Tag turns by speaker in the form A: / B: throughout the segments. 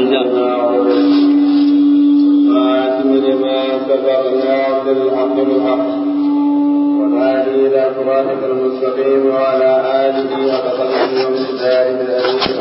A: الجنة خاتم لما سبقنا بالحق بالحق والهادي إلى صراطك المستقيم وعلى آله وصحبه ومن داره الأمين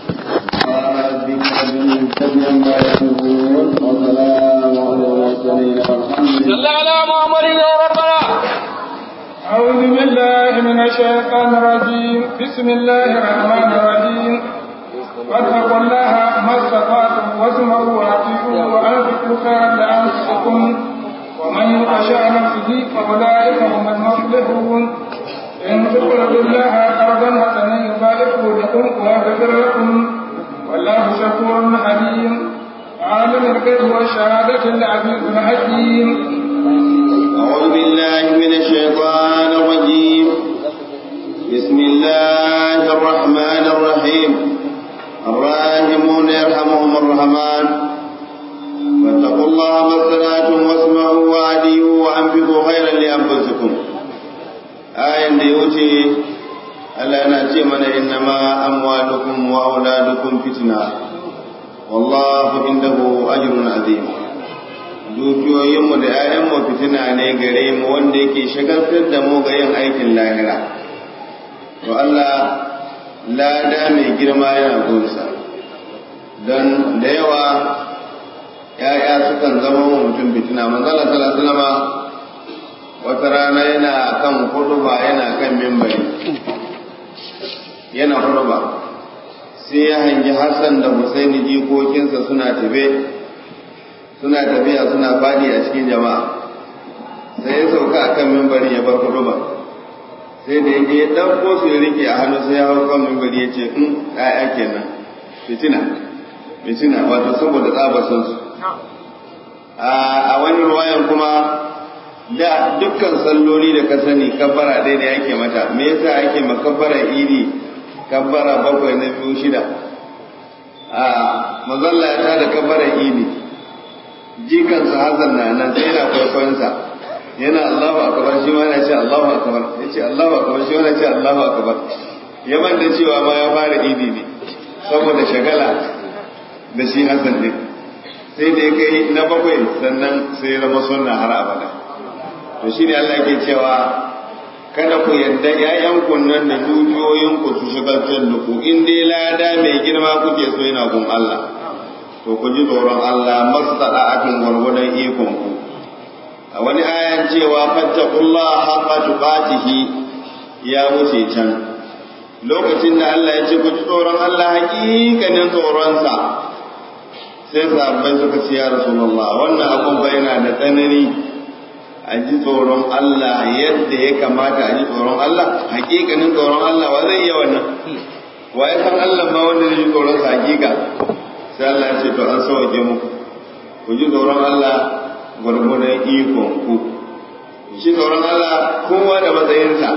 B: صلى على محمد يا ربنا
C: أعوذ بالله من الشيطان الرجيم بسم الله الرحمن الرحيم واتقوا الله ما استطعتم واسمعوا واطيعوا وانفقوا خيرا لانفسكم ومن يوق شاء نفسه فاولئك هم المفلحون ان تقرضوا الله قرضا حسنا يضاعفه لكم ويغفر لكم والله شكور حليم عالم الغيب والشهادة العزيز الحكيم
A: أعوذ بالله من الشيطان الرجيم بسم الله الرحمن الرحيم الراحمون يرحمهم الرحمن واتقوا الله ما استطعتم واسمعوا وعديوا وانفقوا خيرا لانفسكم آية ديوتي ألا نأتي من إنما أموالكم وأولادكم فتنة والله عنده أجر عظيم dukiyoyinmu da ‘ya'yanmu fitina ne gare mu wanda yake shagaltar da mu ga yin aikin lahira to Allah lada mai girma yana gunsa don da yawa ‘ya'ya sukan zama wa mutum fitina manzala salasalama wata rana yana kan huduba yana kan mimbari yana huduba sai ya hangi hassan da husaini jikokinsa suna tafe suna tafiya suna fadi a cikin jama'a sai ya sauka a kan mimbari ya bar huduba sai da yake ya ɗauko su ya rike a hannu sai ya hau kan mimbari ya ce in ɗaya kenan fitina fitina wato saboda tsabasan su a wani ruwayan kuma da dukkan salloli da ka sani kabbara ɗaya da yake mata me yasa ake makabbara iri kabbara bakwai na biyu shida a mazalla ya tada kabbara iri jikansa hazan na nan sai yana kwaikwayonsa yana Allahu akbar shi ma yana ce Allahu akbar yace Allahu akbar shi ma yana ce Allahu akbar ya manta cewa ma ya fara idi ne saboda shagala da shi Hassan ne sai da ya kai na bakwai sannan sai ya zama sunna har abada to shine Allah yake cewa kada ku yadda ƴaƴanku nan da dukiyoyinku su shigaltar da ku in dai lada mai girma kuke so yana gun Allah to ku ji tsoron Allah masada akan gwargwadon ikon ku a wani ayan cewa fattaqullah haqqa tuqatihi ya wuce can lokacin da Allah ya ce ku ji tsoron Allah hakikanin tsoronsa sai sahabbai suka ce ya rasulullah wannan abun ba yana da tsanani a ji tsoron Allah yadda ya kamata a ji tsoron Allah hakikanin tsoron Allah wa zai iya wannan wa ya san Allah ma wanda zai ji tsoron sa hakika sai Allah ce to an sauke muku ku ji tsoron Allah gwargwadon ikon ku shi tsoron Allah kowa da matsayinsa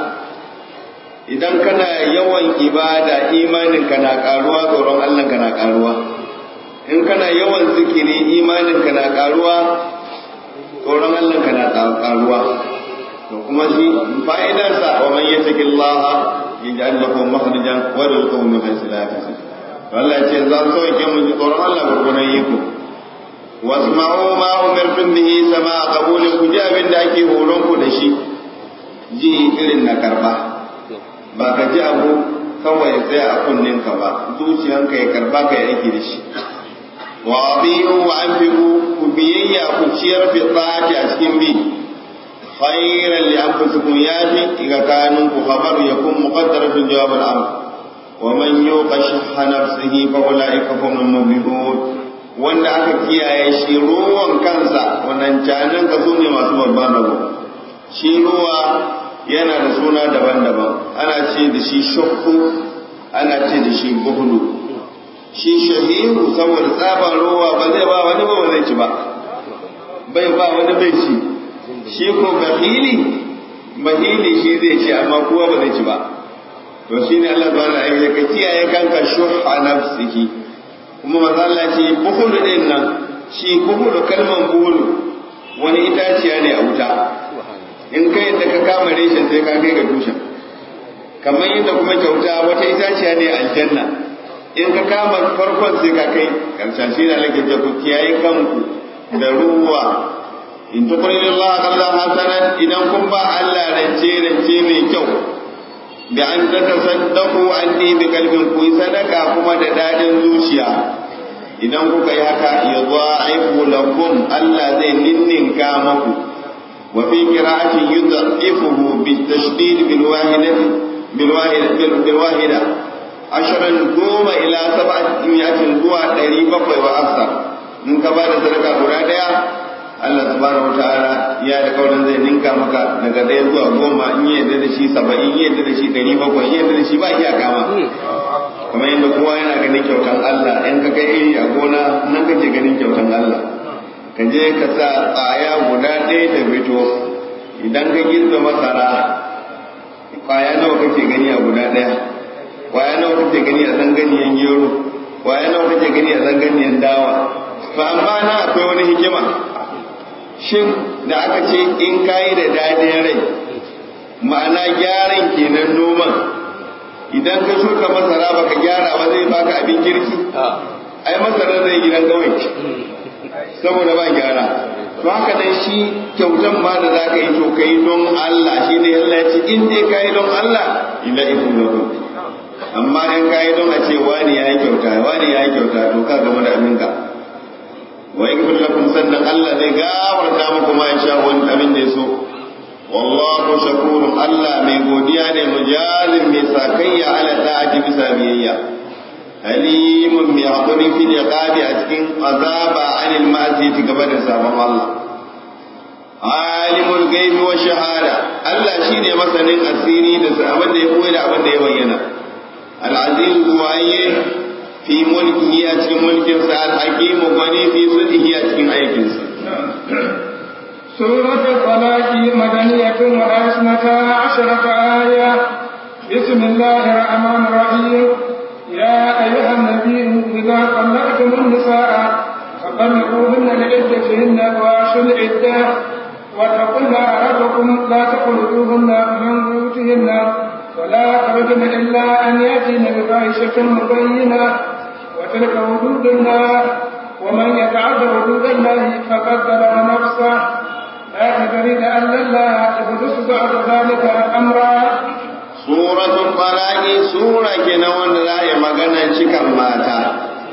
A: idan kana yawan ibada imanin ka na karuwa tsoron Allah ka na karuwa in kana yawan zikiri imanin ka na karuwa tsoron Allah ka na karuwa to kuma shi fa'idarsa wa man yattaqillaha yaj'al lahu makhrajan wa yarzuquhu min haythu la yahtasib Allah ya ce za su sauke mun ji tsoron Allah gurgunan iko wasma'u ma umirtum bihi sama qabulin ku ji abin da ake horon ku da shi ji irin na karba ba ka ji abu kawai tsaya a kunnen ka ba zuciyanka ya karba ka yi aiki da shi wa abiyu wa anfiqu ku biyayya ku ciyar fi tsaki a cikin bi khairan li anfusikum yafi iga kanun ku khabaru yakun muqaddaratun jawab al-amr ومن يوق شح نفسه فأولئك هم المفلحون wanda aka kiyaye shi ruwan kansa wannan canan ka su ne masu babban rabo shi ruwa yana da suna daban-daban ana ce da shi shakku ana ce da shi buhulu shi shahiru saboda tsaban ruwa ba zai ba wani ba zai ci ba bai ba wani bai ci shi ko bahili bahili shi zai ci amma kowa ba zai ci ba to shi ne Allah subhanahu wa ta'ala ka kiyaye kanka shuha nafsihi kuma manzo Allah ce buhulu din nan shi buhulu kalman buhulu wani itaciya ne a wuta in kai yadda ka kama reshen sai ka kai ga tushen kamar yadda kuma kyauta wata itaciya ne aljanna in ka kama farkon sai ka kai karshen shi na lake ce ku kiyaye kanku da ruwa in tuqridu Allah qardan hasanan idan kun ba Allah rance rance mai kyau da an tatasaddaqu anni bi kalbin ku sadaka kuma da dadin zuciya idan kuka yi haka yudha'ifu lakum Allah zai ninninka maku wa fi qira'atin yudha'ifuhu bitashdid bil wahidati bil wahidati bil wahida asharan goma ila sab'atin zuwa ɗari bakwai wa afsar in ka ba da sadaka guda ɗaya Allah subhanahu wataala ya da kaurin zai ninka maka daga ɗaya zuwa goma in yi yadda da shi saba'in yi yadda da shi ɗari bakwai yi yadda da shi ba iyaka ma kamar yadda kowa yana ganin kyautan Allah in ka kai iri a gona nan kake ganin kyautan Allah ka je ka sa tsaya guda ɗaya ta fito idan ka girbe masara kwaya nawa kake gani a guda ɗaya kwaya nawa kake gani a zanganiyan gero kwaya nawa kake gani a zanganiyan dawa to amma na akwai wani hikima shin da aka ce in kayi da daɗin rai ma'ana gyaran kenan noman idan ka shuka masara baka gyara ba zai baka abin kirki ai masara zai gidan kawai saboda ba gyara to haka dai shi kyautan ma da za ka yi to kai don Allah shi ne Allah ya ce in dai ka yi don Allah ila iku lakum amma in ka yi don a ce wani ya yi kyauta wani ya yi kyauta to ka gama da abinka wa yakfir lakum sannan Allah zai gafarta muku ma insha wani abin da ya so wallahu shakurun Allah mai godiya ne mujazin mai sakayya ala ta'ati bisa biyayya halimun mai haƙuri fil iqabi a cikin azaba anil ma'siyati gaba da sabon Allah alimul gaibi wa shahada Allah shine masanin asiri da abin da ya koyi da abin da ya bayyana al-aziz waye fi mulkihi a cikin mulkin sa al-hakim gwani fi sulhi a cikin aikin sa
C: سورة الطلاق مدنية وأسنتا عشرة آية بسم الله الرحمن الرحيم يا أيها النبي إذا طلقتم النساء فطلقوهن لعدتهن وأشوا العدة واتقوا الله ربكم لا تخرجوهن من بيوتهن ولا يخرجن إلا أن يأتين بفاحشة مبينة وتلك حدود الله ومن يتعد حدود الله فقد ظلم نفسه لا تدري لأن الله يحدث بعد ذلك أمرا
A: suratul talaqi sura kenan wanda za a magana cikan mata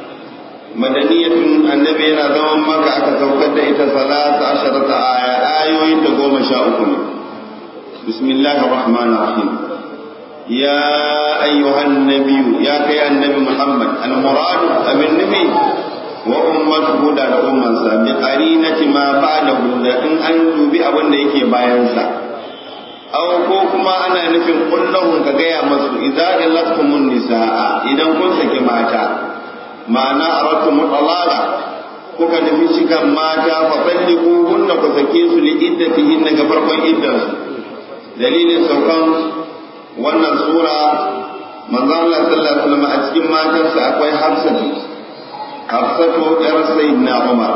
A: madaniyatun annabi yana zaman maka aka saukar da ita salatu asharata aya ayoyin ta goma sha uku ne bismillahir rahmanir rahim ya ayyuhan nabiyyu ya kai annabi muhammad al muradu abin nabi wa ummatuhu da ummansa bi qarinati ma ba'dahu da in an dubi abin da yake bayan sa aw ko kuma ana nufin kullahun ka gaya masu idza illatkumun nisaa idan kun saki mata ma'ana aratu mutalaqa kuka nufi cikan mata fa talliqu hunna ku sake su li iddatihin ga farkon iddansu dalilin saukan wannan sura manzo Allah sallallahu alaihi wasallam a cikin matansa akwai Hafsatu Hafsatu yar sayyidina Umar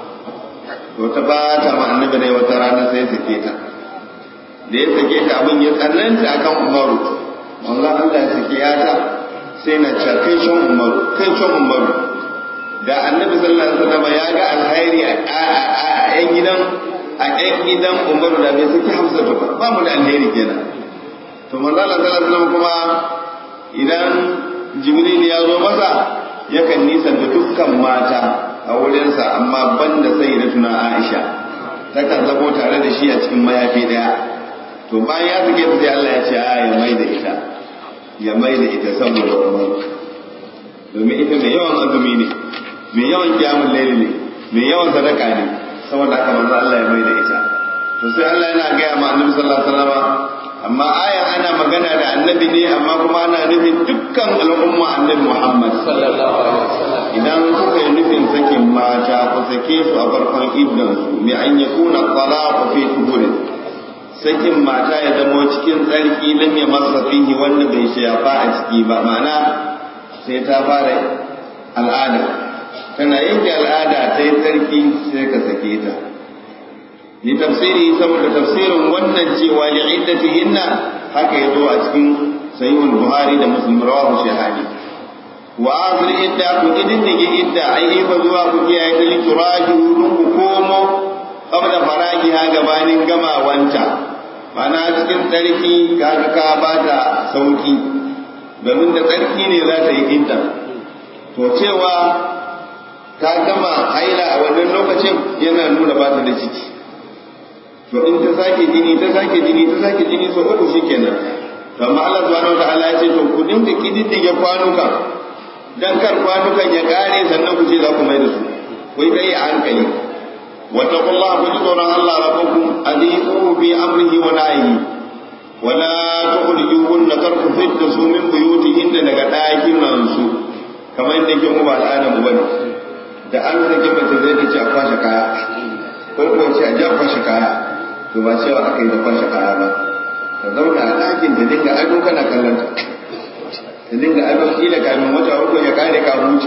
A: to ta ba ta ma annabi ne wata rana sai sake ta da ya sake ta abin ya tsananta akan umaru manzo Allah ya sake yata sai na ce kai shan umaru kai shan umaru da annabi sallallahu alaihi wasallam ya ga alkhairi a yan gidan a yan gidan umaru da bai saki hamsa ba ba mu da alheri kenan to manzo Allah sallallahu alaihi wasallam kuma idan jibril ya zo masa yakan nisanta dukkan mata a wurinsa amma banda sayyidatuna Aisha takan zamo tare da shi a cikin mayafi daya to bayan ya sake ta sai Allah ya ce a ya mai da ita ya mai da ita saboda umar domin ita mai yawan azumi ne mai yawan kiyamun laili ne mai yawan sadaka ne saboda haka manzo Allah ya mai da ita to sai Allah yana gaya ma annabi sallallahu alaihi wasallam amma aya ana magana da annabi ne amma kuma ana nufin dukkan al'umma annabi Muhammad sallallahu alaihi wasallam idan kuka yi nufin sakin mata ku sake su a farkon iddan su bi an yakuna talaqu fi tuhurin sakin mata ya zama cikin tsarki lam ya masa fihi wanda bai shafa a ciki ba ma'ana sai ta fara al'ada tana yanke al'ada ta yi tsarki sai ka sake ta ni tafsiri saboda tafsirin wannan cewa li iddatihinna haka yazo a cikin sahihul buhari da muslim rawahu shahadi wa asir idda ku idindige idda ai ifa zuwa ku kiyaye ta lituraju ku komo qabla faragiha gabanin gamawanta mana cikin tsarki kaga ka ba ta sauki domin da tsarki ne za ta yi idda to cewa ta gama haila a wannan lokacin yana nuna ba ta da ciki to in ta sake jini ta sake jini ta sake jini so uku shikenan to amma Allah subhanahu wa ta'ala ya ce to ku dinga kididdige kwanuka dan kar kwanukan ya kare sannan ku ce za ku mai da su ku yi dai a hankali واتقوا الله كجدون الله ربكم أذيعوه في أمره ونهيه ولا تخرجوهن ترك فتنة من بيوتهن daga ɗakinan su kamar yadda ke mu ba al'adar mu bane da an sake mace zai ta ce a kwashe kaya ko ko ce a ji a kwashe kaya to ba cewa aka yi da kwashe kaya ba ka zauna a ɗakin ta dinga ado kana kallon ta ta dinga ado kila kamin wata uku ya kare ka huce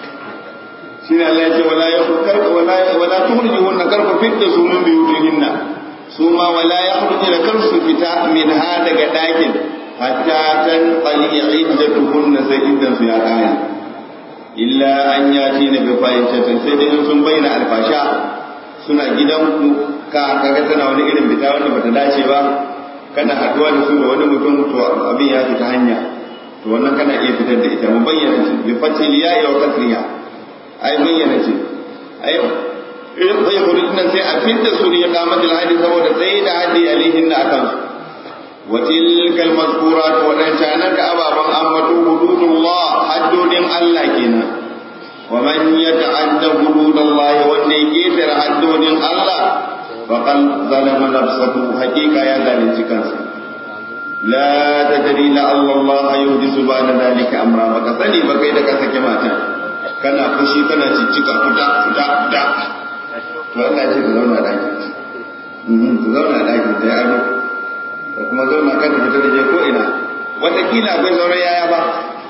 A: shi ne Allah ya ce wala ya karka wala wala tuhriju hunna karku fitta su min biyutihinna su ma wala yakhruju da karsu fita min ha daga dakin hatta tan qali iddatuhunna sai iddan su ya kare illa an yati na bi fahishatin sai dai sun bayyana alfasha suna gidanku ka kaga tana wani irin fita wanda bata dace ba kana haduwa da su da wani mutum to abin ya fita hanya to wannan kana iya fitar da ita mu bayyana shi bi fatil ya'i wa kasriha ai bayyana ce ai zai hudu nan sai a fitta su ne kamatul hadi saboda sai da hadi alihin na akan su wa tilkal mazkurat wa dan shanan ka ababan ammatu hududullah haddodin Allah kenan wa man yata'adda hududallah wanda yake tara haddodin Allah faqad zalama nafsahu haqiqa ya zalunci kansa la tadri la Allah yuhdisu ba'da dhalika amra baka sani ba kai da ka sake mata kana fushi kana ciccika fita fita fita to Allah ce ka zauna daki ka zauna daki da ya ado ka kuma zauna kan fita da je ko ina wataƙila akwai sauran yaya ba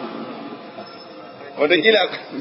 A: wataƙila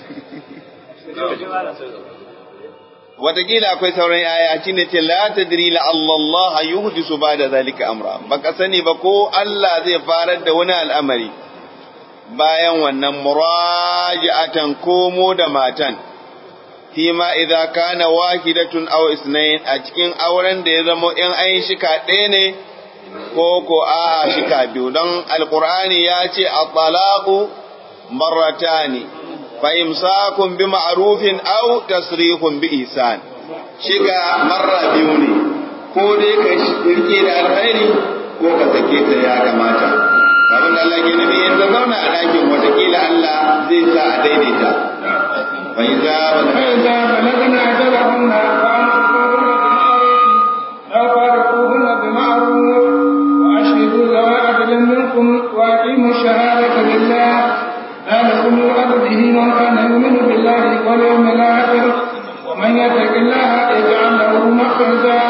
A: wataƙila akwai sauran yaya shine ce la tadri la Allah yuhdisu ba'da zalika amra baka sani ba ko Allah zai farar da wani al'amari bayan wannan muraji'atan komo da matan fima idza kana wahidatun aw isnayn a cikin auren da ya zama in an shika ɗaya ne ko ko a shika biyu don alqur'ani ya ce at-talaqu marratani fa imsakun bi ma'rufin aw tasrihun bi ihsan shiga marra biyu ne ko dai ka rike da alkhairi ko ka sake ta ya kamata abin da Allah ke nufi in ta zauna a ɗakin watakila Allah zai sa a daidaita fa iza
C: فإذا بلغن أجلهن فأمسكوهن بالمعروف أو فارقوهن بمعروف وأشهدوا ذوي عدل منكم وأقيموا الشهادة لله ذلكم يوعظ به من كان يؤمن بالله واليوم الآخر ومن يتق الله يجعل له مخرجا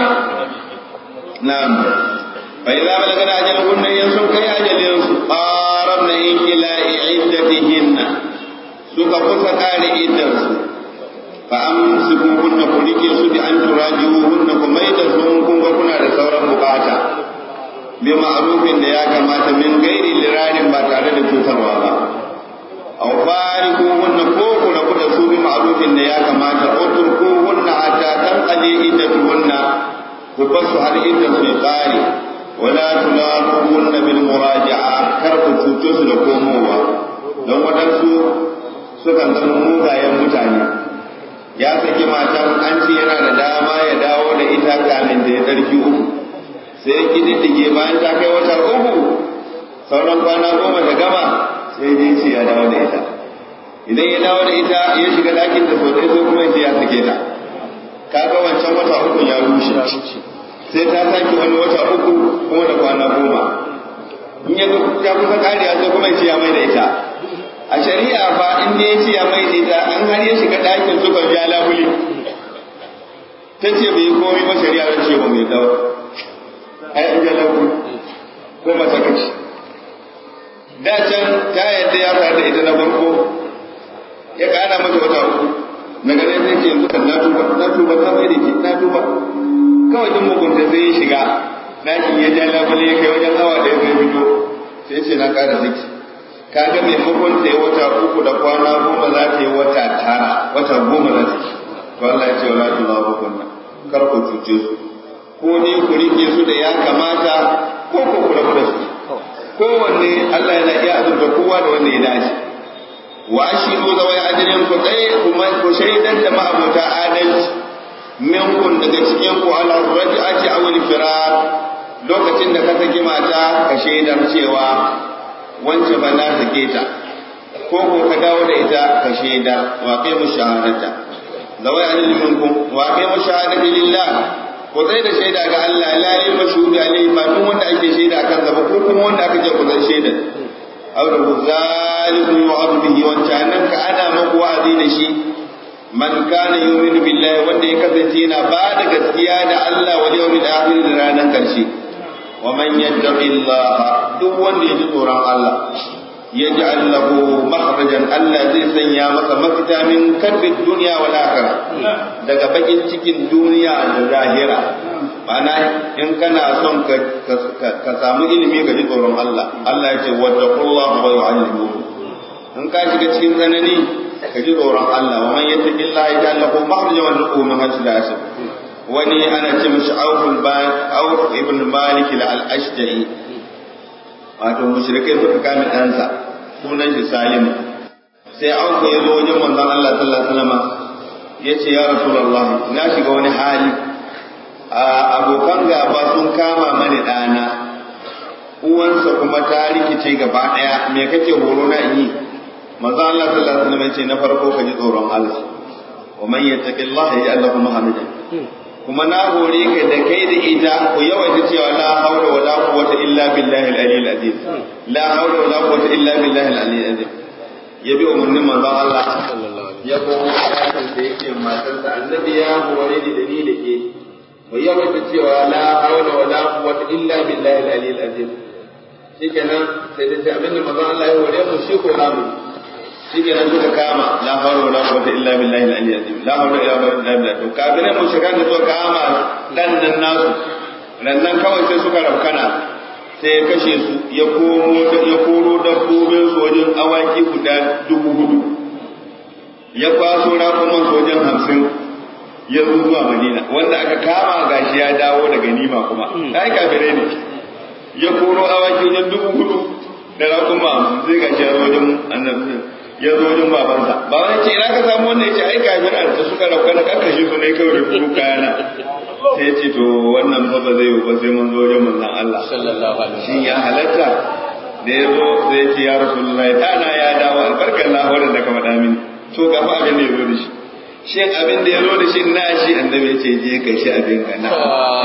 A: na'am fa iza balagana ajalahunna in sun kai ajalin su qarabna in ila iddatihinna suka kusa kare iddan su fa amsikuhunna ku rike su bi an turajihuhunna ku mai da su kun ga kuna da sauran bukata bi ma'rufin da ya kamata min gairi lirarin ba tare da cutarwa ba aw farikuhunna ko ku rabu da su bi ma'rufin da ya kamata utrukuhunna hatta tanqali iddatuhunna ku basu har iddan su ya kare wala tulaquhunna bil muraja'a kar ku cuce su da komowa don waɗansu sukan zama mugayen mutane ya saki matan an ce yana da dama ya dawo da ita kamin da ya tsarki uku sai ya kididdige bayan ta kai wata uku sauran kwana goma ta gama sai dai ce ya dawo da ita idan ya dawo da ita ya shiga ɗakin da sau ɗaya sai kuma ya sake ta kaga wancan wata uku ya rushe sai ta sake wani wata uku kuma da kwana goma in ya ya kusa kariya sai kuma ya mai da ita a shari'a fa in ne ya ce ya mai da ita an har ya shiga ɗakin suka ja labule ta ce bai yi komai ba shari'a ta ce ba mai dawo ai an ja labule ko mata kaci da can ta yadda ya faru da ita na farko ya ƙara mata wata uku na ganin sai ce yanzu kan na tuba na tuba ta mai da ke na tuba kawai duk mugunta sai ya shiga ɗakin ya ja labule ya kai wajen awa ɗaya zai fito sai ce na ƙara ziki kaga maimakon ta yi wata uku da kwana goma za ta yi wata tara wata goma za ta yi to Allah ya ce wala tulahu kunna kar ku cuce su ko ne ku rike su da ya kamata ko ku ku rabu da su kowanne Allah yana iya azurta kowa da wanda ya dace wa ashiru zawai adalin ku tsaye kuma ku shaidar da ma'abuta adalci minkun daga cikin ku ala raj'ati aw al-firar lokacin da ka saki mata ka shaidar cewa wance ba na sake ta ko ko ka dawo da ita ka shaidar wa kai mu shahadata zawai adalin minkum wa kai mu shahadati lillah ko zai da shaida ga Allah la yi mashhudi alaihi ba duk wanda ake shaida akan sa ba ko kuma wanda aka ce ku zai shaida aw da zalikum yu'adu bihi wancan nan ka ana maku wa'azi da shi man kana yu'minu billahi wanda ya kasance yana ba da gaskiya da Allah wal yawmil akhir da ranar karshe wa man yattaqillaha duk wanda ya ji tsoron Allah yaj'al lahu makhrajan Allah zai sanya masa mafita min karbid dunya wal akhirah daga bakin cikin duniya da lahira ma'ana in kana son ka samu ilimi ga ji tsoron Allah Allah ya ce wattaqullaha wa yu'allimukum in ka shiga cikin tsanani ka ji tsoron Allah wa man yattaqillaha yaj'al lahu makhrajan wa yarzuquhu min haythu la yahtasib wani ana ce mishi Auf Auf ibn Malik al-Ashja'i wato mushrikai suka kame ɗansa sunan shi Salim sai Auf ya zo wajen manzon Allah sallallahu alaihi wasallam ya ce ya Rasulullah na shiga wani hali abokan gaba sun kama mani ɗana uwansa kuma ta rikice gaba ɗaya me kake horo na yi manzo Allah sallallahu alaihi wasallam ce na farko ka ji tsoron Allah wa man yattaqillaha yaj'al lahu mahamadan kuma na hore ka da kai da ita ku yawaita cewa la hawla wa la quwwata illa billahi al-aliyyil azim la hawla wa la quwwata illa billahi al-aliyyil azim ya bi umarnin manzo Allah ya komo ayatin da yake matarsa annabi ya hore ni da ni da ke mu yawaita cewa la hawla wa la quwwata illa billahi al-aliyyil azim shikenan sai da abin da manzo Allah ya hore mu shi ko namu shikenan suka kama la hawla wa la quwwata illa billahi al-aliyyil azim la hawla wa la quwwata illa billah to kafirai mu shiga da suka kama dan nan nasu nan kawai sai suka rafkana sai ya kashe su ya komo ya koro dabbobin su wajen awaki guda dubu hudu ya kwaso rakuman su wajen hamsin ya zo zuwa madina wanda aka kama gashi ya dawo daga nima kuma ai kafirai ne ya koro awaki wajen dubu hudu da rakuma hamsin sai gashi ya zo wajen annabi ya zo wajen babansa baban ce ina ka samu wannan ya ce ai kafir an ta suka rauka na karkashe su ne kawai da kuru kayana sai ya ce to wannan fa ba zai yi ba sai mun zo wajen manzon Allah
B: sallallahu alaihi
A: shin ya halatta da ya zo sai ya ce ya rasulullahi dana ya dawo albarkar lahorin da ka faɗa mini to ga fa abin da ya zo da shi shin abin da ya zo da shi na shi annabi ya ce je kai shi abin ka na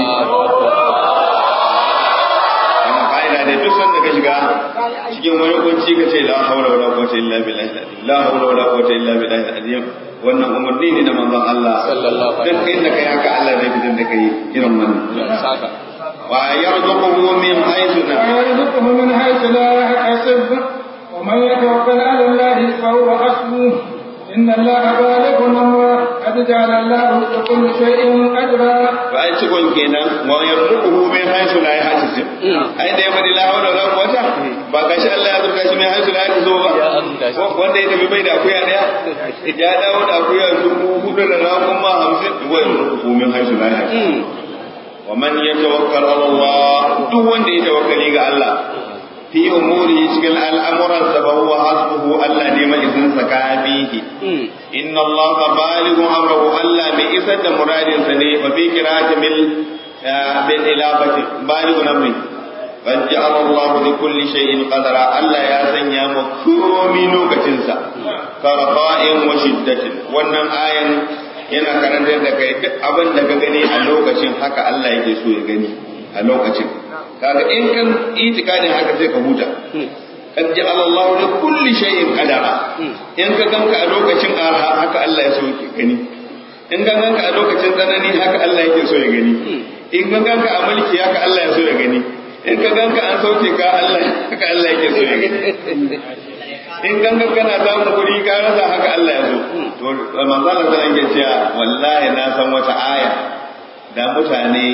A: wannan ka'ida ne duk sanda ka shiga cikin wani kunci ka ce la hawla wala quwwata illa billahi al-azim la hawla wala quwwata illa billahi al-azim wannan umarni ne na manzon Allah
B: Sallallahu alaihi
A: duk inda kai haka Allah zai fitar da kai irin wannan
B: saka
A: wa yarzuquhu min haythu na
C: ويرزقه من حيث لا يحتسب ومن يتوكل على الله فهو حسبه إن الله بالغ أمره قد جعل الله لكل شيء قدرا
A: ba ai cikon kenan wa yarzuquhu min haythu la yahtasib ai da ya bari la hawla wala quwwata ba gashi Allah ya zurga shi min haythu la yahtasib ba
B: Ya azurta shi.
A: wanda ya tafi bai da akuya daya ya dawo da akuya dubu hudu da rakun ma hamsin wa yarzuquhu min haythu la yahtasib wa man yatawakkal ala Allah duk wanda ya tawakkali ga Allah fi umuri cikin al'amuran sa ba huwa hasbuhu Allah ne mai izin sa kafihi inna Allah balighu amrahu Allah mai isar da muradin sa ne fa fi qira'ati bil bil ilafati balighu amri qad ja'ala Allah li kulli shay'in qadara Allah ya sanya mu komai lokacin sa karqa'in wa shiddatin wannan ayan yana karantar da kai duk abin da ka gani a lokacin haka Allah yake so ya gani a lokacin kaga in kan itikadin haka sai ka huta kad ja'ala Allahu li kulli shay'in qadara in ka ganka a lokacin arha haka Allah ya so ya gani in ka ganka a lokacin tsanani haka Allah yake so ya gani in ka ganka a mulki haka Allah ya so ya gani in ka ganka an sauke ka Allah haka Allah yake so ya gani in gangan kana samun kuɗi ka rasa haka Allah ya so to manzo Allah sallallahu alaihi cewa wallahi na san wata aya da mutane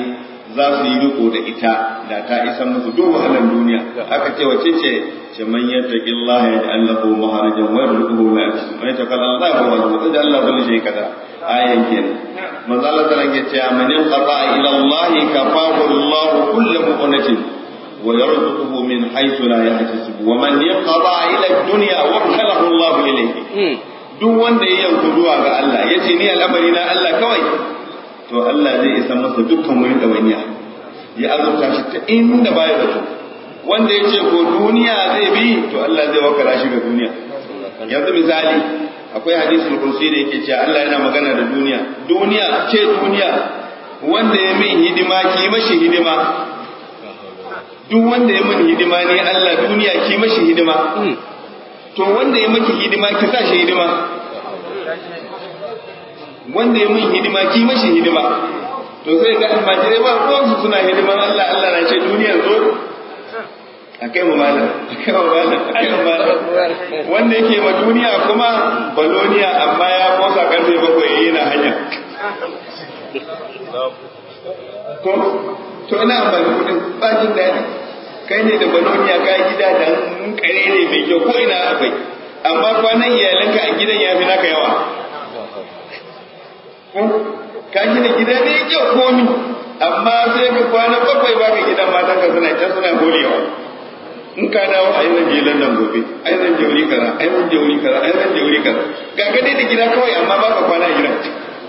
A: za su yi riko da ita da ta isa musu duk wahalar duniya aka ce wace ce ce man yattaqillaha yaj'al lahu maharajan wa yarzuquhu ma yasha man yattaqillaha wa yarzuquhu da Allah kullu shay kada ayan kenan manzo Allah ta rage cewa man yanqata ila Allah kafahu Allah kullu muqnatin wa yarzuquhu min haythu la yahtasib wa man yanqata ila ad-dunya wa khalahu Allah ilayhi duk wanda ya yanku zuwa ga Allah yace ni al'amari na Allah kawai to Allah zai isa masa dukkan wani ɗawainiya ya azurta shi ta inda baya zato wanda ya ce ko duniya zai bi to Allah zai wakala shi ga duniya yanzu misali akwai hadisul kursi da yake cewa Allah yana magana da duniya duniya ce duniya wanda ya min hidima ki mashi hidima duk wanda ya min hidima ne Allah duniya ki mashi hidima to wanda ya maki hidima ki sa shi hidima wanda ya min hidima ki mashi hidima to sai ga almajirai ba ruwansu suna hidiman Allah Allah na ce duniyar zo a kai mu malam a kai mu malam a kai mu malam wanda yake ma duniya kuma baloniya amma ya kosa karfe bakwai yayi na hanya ko to ina amfani kudin bajin daɗi kai ne da baloniya ka gida da kare ne mai kyau ko ina akwai amma kwanan iyalanka a gidan ya fi naka yawa ka gina gida ne kyau komi amma sai ka kwana bakwai baka gidan matan ka suna can suna golewa in ka dawo ai zan je London gobe ai zan je wuri kaza ai zan je wuri kaza ai zan je wuri kaza ga ga dai da gida kawai amma baka kwana a gidan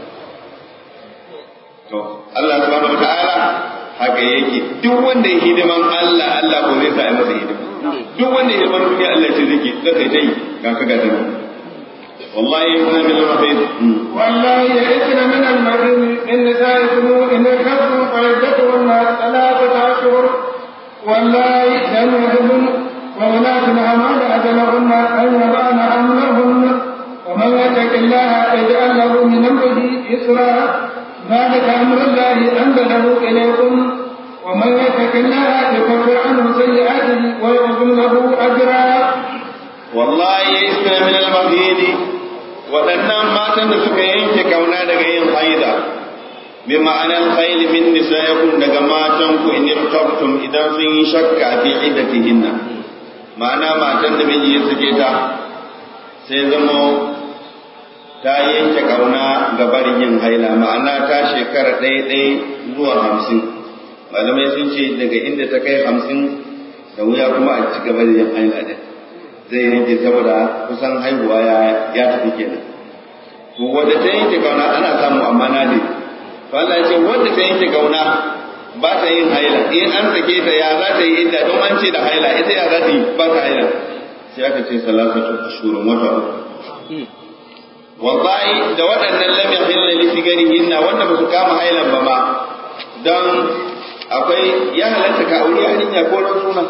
A: to Allah subhanahu wataala haka yake duk wanda ya hidiman Allah Allah ko zai sa masa hidima duk wanda ya hidiman duniya Allah ce zai zai dai ga ka ga dai والله يئسن من المحيط
C: والله يئسن من المحيط إن نسائكم إن ارتبتم فعدتهن ثلاثة أشهر والله لم يهدن وولاة الأمال أجلهن أن يضعن حملهن ومن يتق الله يجعل له من أمره يسرا ذلك أمر الله أنزله إليكم ومن يتق الله يكفر عنه سيئاته ويعظم له أجرا
A: والله يئسن من المحيط waɗannan matan da suka yanke kauna daga yin haida bi ma'anar khayl min nisaikum daga matan ku in irtabtum idan sun yi shakka fi iddatihinna ma'ana matan da miji ya sake ta sai zamo ta yanke kauna ga barin yin haila ma'ana ta shekara ɗaya ɗaya zuwa hamsin malamai sun ce daga inda ta kai hamsin da wuya kuma a ci gaba da yin haila din zai yanke saboda kusan haihuwa ya tafi kenan to wanda ta yanke kauna ana samu amma na ne to Allah ya ce wanda ta yanke kauna ba ta yin haila in an sake ta ya za ta yi idda don an ce da haila ita ya za ta yi ba ta haila sai aka ce salasatu ashurun wata uku wallahi da waɗannan lam yahilla li sigarihinna wanda ba su kama hailan ba ma dan akwai ya halatta ka aure yarinya ko dan suna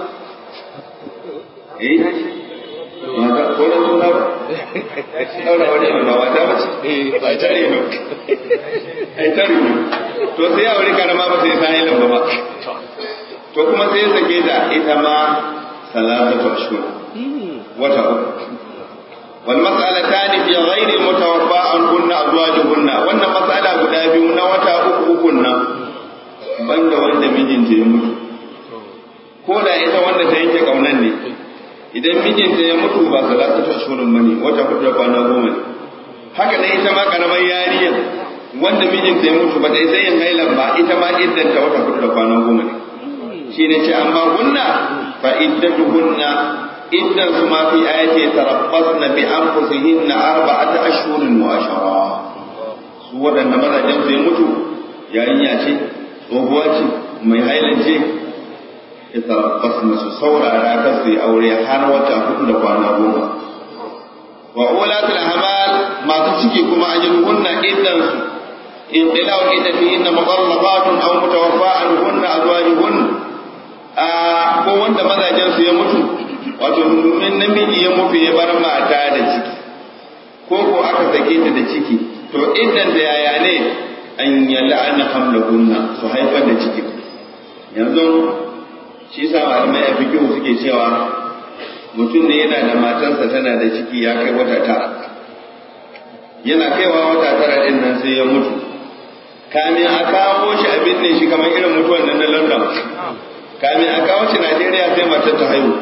A: eh mata ko dan suna ba daura wani ba mata ba ce ai tare no ai tare no to sai aure karama ba sai sai lan ba ba to kuma sai sake ta ita ma salatatu ashhur wata uku wal mas'alatan fi ghairi mutawaffa an kunna azwajuhunna wannan mas'ala guda biyu na wata uku uku nan banda wanda mijinta ya mutu ko da ita wanda ta yanke kaunan ne idan mijinta ya mutu ba salatu ashurun bane wata hudu da kwana goma ne haka nan ita ma karamar yariya wanda mijinta ya mutu ba ta isa yin hailan ba ita ma iddanta wata hudu da kwana goma ne shi ne ce amma hunna fa iddatuhunna iddan su ma fi ayati tarabbasna bi anfusihinna arba'ata ashhurin wa ashara su waɗanda mazajen su ya mutu yarinya ce tsohuwa ce mai hailan ce yatarabbasna su saurara kan su yi aure har wata hudu da kwana goma wa ulatul ahmal masu ciki kuma ajruhunna iddan su in ila wa idda fihinna mutallaqatun aw mutawaffa anhunna azwajuhun a ko wanda mazajen su ya mutu wato namiji ya mutu ya bar mata da ciki ko ko aka sake ta da ciki to iddan da yaya ne an yal'ana hamlahunna su haifar da ciki yanzu shi sa malamai a fikihu suke cewa mutum ne yana da matarsa tana da ciki ya kai wata tara yana kaiwa wata tara din nan sai ya mutu kamin a kawo shi a binne shi kamar irin mutuwan nan na london kamin a kawo shi najeriya sai matar ta haihu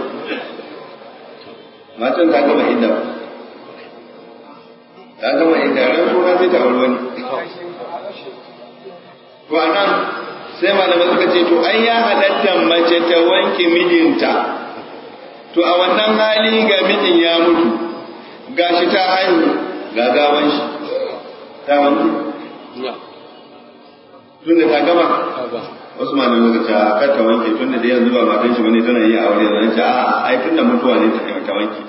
A: matan ta gama inda ta gama inda ran suna sai ta auri wani to a nan sai malamai suka ce to ai ya halatta mace ta wanke mijinta to a wannan hali ga mijin ya mutu gashi ta haihu ga gawan shi ta wanke tun da ta gama wasu malamai suka ce kar ta wanke tun da yanzu ba matan shi bane tana yi aure da ce a ai tun da mutuwa ne ta wanke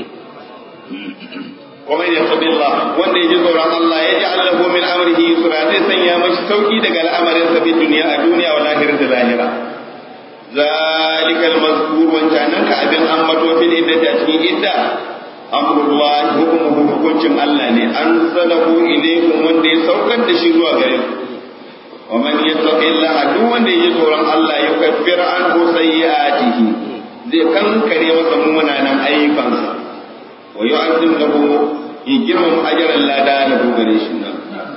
A: ومن يتق الله وان يجي tsoron Allah ya ja'al lahu min amrihi yusra zai sanya mashi sauki daga al'amarin sa fi duniya a duniya wa lahira da lahira zalikal mazkur wancanan ka abin ambato fil iddati a cikin idda amrullah hukumuhu hukuncin Allah ne an salahu ilaykum wanda ya saukar da shi zuwa gare ku wa man yattaqillaha duk wanda ya ji tsoron Allah ya kaffira anhu sayyi'atihi zai kankare masa munanan ayyukansa wa yu'azzim lahu يجرم أجر لا دان بغريشنا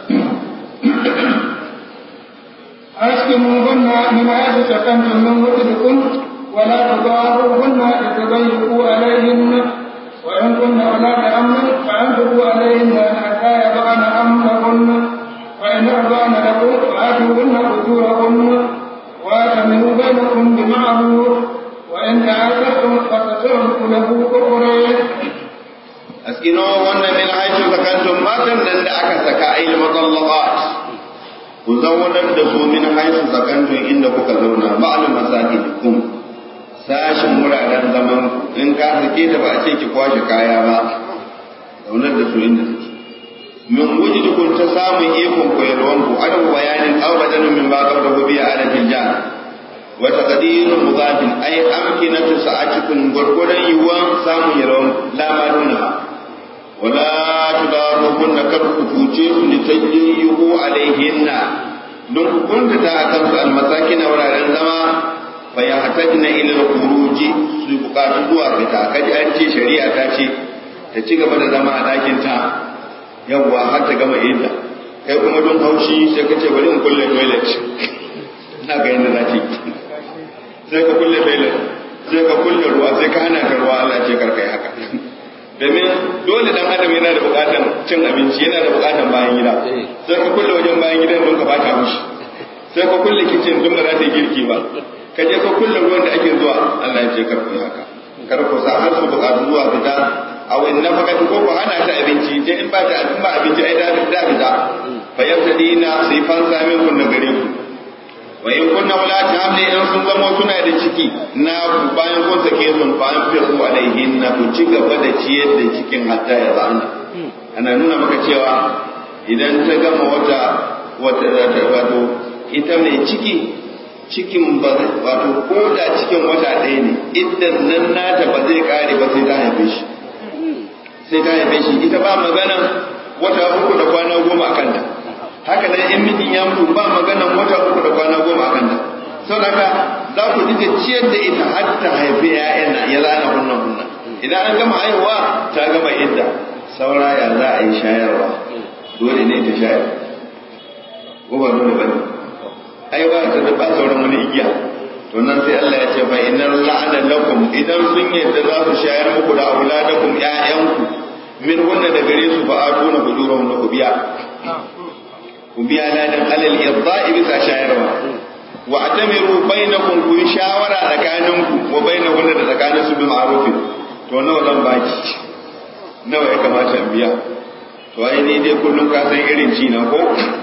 C: أسكنوهن من حيث سكنتم من وجدكم ولا تضاروهن لتضيقوا عليهن وإن كن أولاد أمر فأنفقوا عليهن حتى يضعن أمرهن وإن أرضعن لكم فآتوهن أجورهن وأتمروا بينكم بمعروف وإن تعاسرتم فسترهق له أخرين
A: askino wannan min haitu sakantum matan nan da aka saka ail mutallaqat ku zaunar da su min haitu sakantum inda kuka zauna ba'al masakikum sashin wuraren zaman in ka sake ta ba a ce ki kwashe kaya ba zaunar da su inda suke min wujudukum ta samun ikon koyarwan ku adam bayanin aw badanin min ba qabla hu bi alatil jan wa taqdirun mudafin ay amkinatu sa'atikum gurgudan yuwan samun yarwan la ma dunaha ولا تضاروهن كركوتي لتجيئوا عليهن don ku kuntata a kansu almasakina wuraren zama fa ya hatajna ila al-khuruji su bukatu zuwa fita kaji an ce shari'a ta ce ta ci gaba da zama a ɗakin ta yawwa har ta gama idda kai kuma don haushi sai ka ce bari in kulle toilet na ga yadda za ta yi sai ka kulle toilet sai ka kulle ruwa sai ka hana ta ruwa Allah ce karkai haka domin dole dan adam yana da bukatan cin abinci yana da bukatan bayan gida sai ka kulle wajen bayan gidan don ka bata mishi sai ka kulle kicin don ba za ta yi girki ba ka je ka kulle ruwan da ake zuwa Allah ya ce karku haka kar ku sa har su bukatu zuwa fita a wani nafaka ko ku hana ta abinci je in ba ta in ba abinci ai da da fita fa yabtadina sai fansa min kun da gare ku wa in kunna wala hamli in sun zamo suna da ciki na bayan kun sake sun fa an fi ku alaihin na ku ci gaba da ciyar da cikin hatta ya zana ana nuna maka cewa idan ta gama wata wata wato ita mai ciki cikin ba wato ko da cikin wata ɗaya ne idan nan nata ba zai kare ba sai ta haife shi sai ta haife shi ita ba magana wata uku da kwana goma a kanta haka nan in mijin ya mutu ba maganan wata uku da kwana goma a kanta saboda haka za ku dinga ciyar da ita har ta haifi ya'yan ya zana hunnan hunnan idan an gama haihuwa ta gama idda saura ya za a yi shayarwa dole ne ta shayar ko ba dole ba ne ai ba ta da ba sauran wani igiya to nan sai Allah ya ce fa innal la'ana lakum idan sun yadda za su shayar muku da auladakum ƴaƴanku min wanda da gare su fa atuna bujurahum ku biya ku biya ladan alal irda'i bisa shayarwa wa atamiru bainakum ku shawara tsakaninku wa bainahum da tsakanin su bil ma'ruf to nawa zan baki nawa ya kamata in biya to ai ni dai kullum ka san irin ci na ko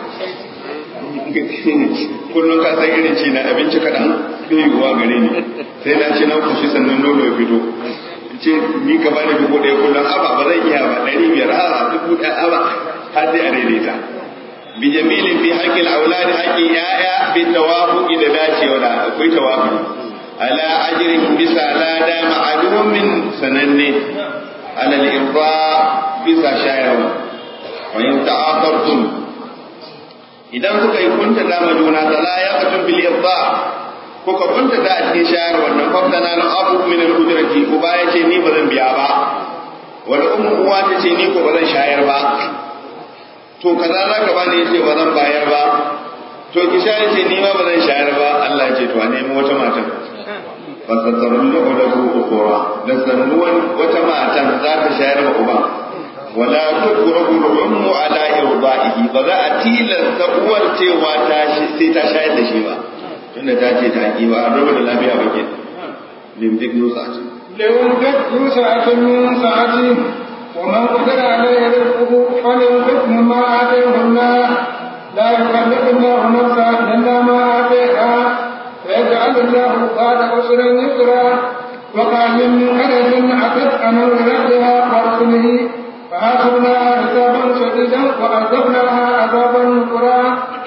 A: kullum ka san irin ci na abinci kaɗan bai yiwuwa gare ni sai na ci na kushi sannan nono ya fito ce ni ka bani dubu ɗaya kullum aba ba zan iya ba ɗari biyar a dubu ɗaya aba har sai a daidaita bi jamilin fi haƙƙin auladi haƙƙin ya'ya bi tawafuqi da dacewa da akwai tawafuqi ala ajrin bisa lada ma'alumin sananne ala al-irda bisa shayarwa wa in ta'aqartum idan kuka yi kunta da majuna la yaqtum bil irda kuka kunta da a cikin shayarwa nan fafdana na abu min al-ujrati uba yace ni ba zan biya ba wal ummu uwa tace ni ko ba zan shayar ba to kaza za ka bani yace ba zan bayar ba to ki shayar ce ni ma ba zan shayar ba Allah ya ce to a nemi wata matan fasatarun lahu lahu ukhra da sannuwan wata matan za ta shayar wa uba wala tukrahu al-ummu ala irda'ihi ba za a tilasta uwar cewa ta sai ta shayar da shi ba tunda ta ce ta ki ba a da lafiya ba ke limdik nusa ce
C: لينفق ذو سعة من سعته ومن قدر عليه رزقه فلينفق مما آتيه الله لا يكلف الله نفسا إلا ما آتيها فيجعل الله بعد عسر يسرا وقال من قرية أتت أمر ربها ورسله فحاسبناها حسابا شديدا وعذبناها عذابا نكرا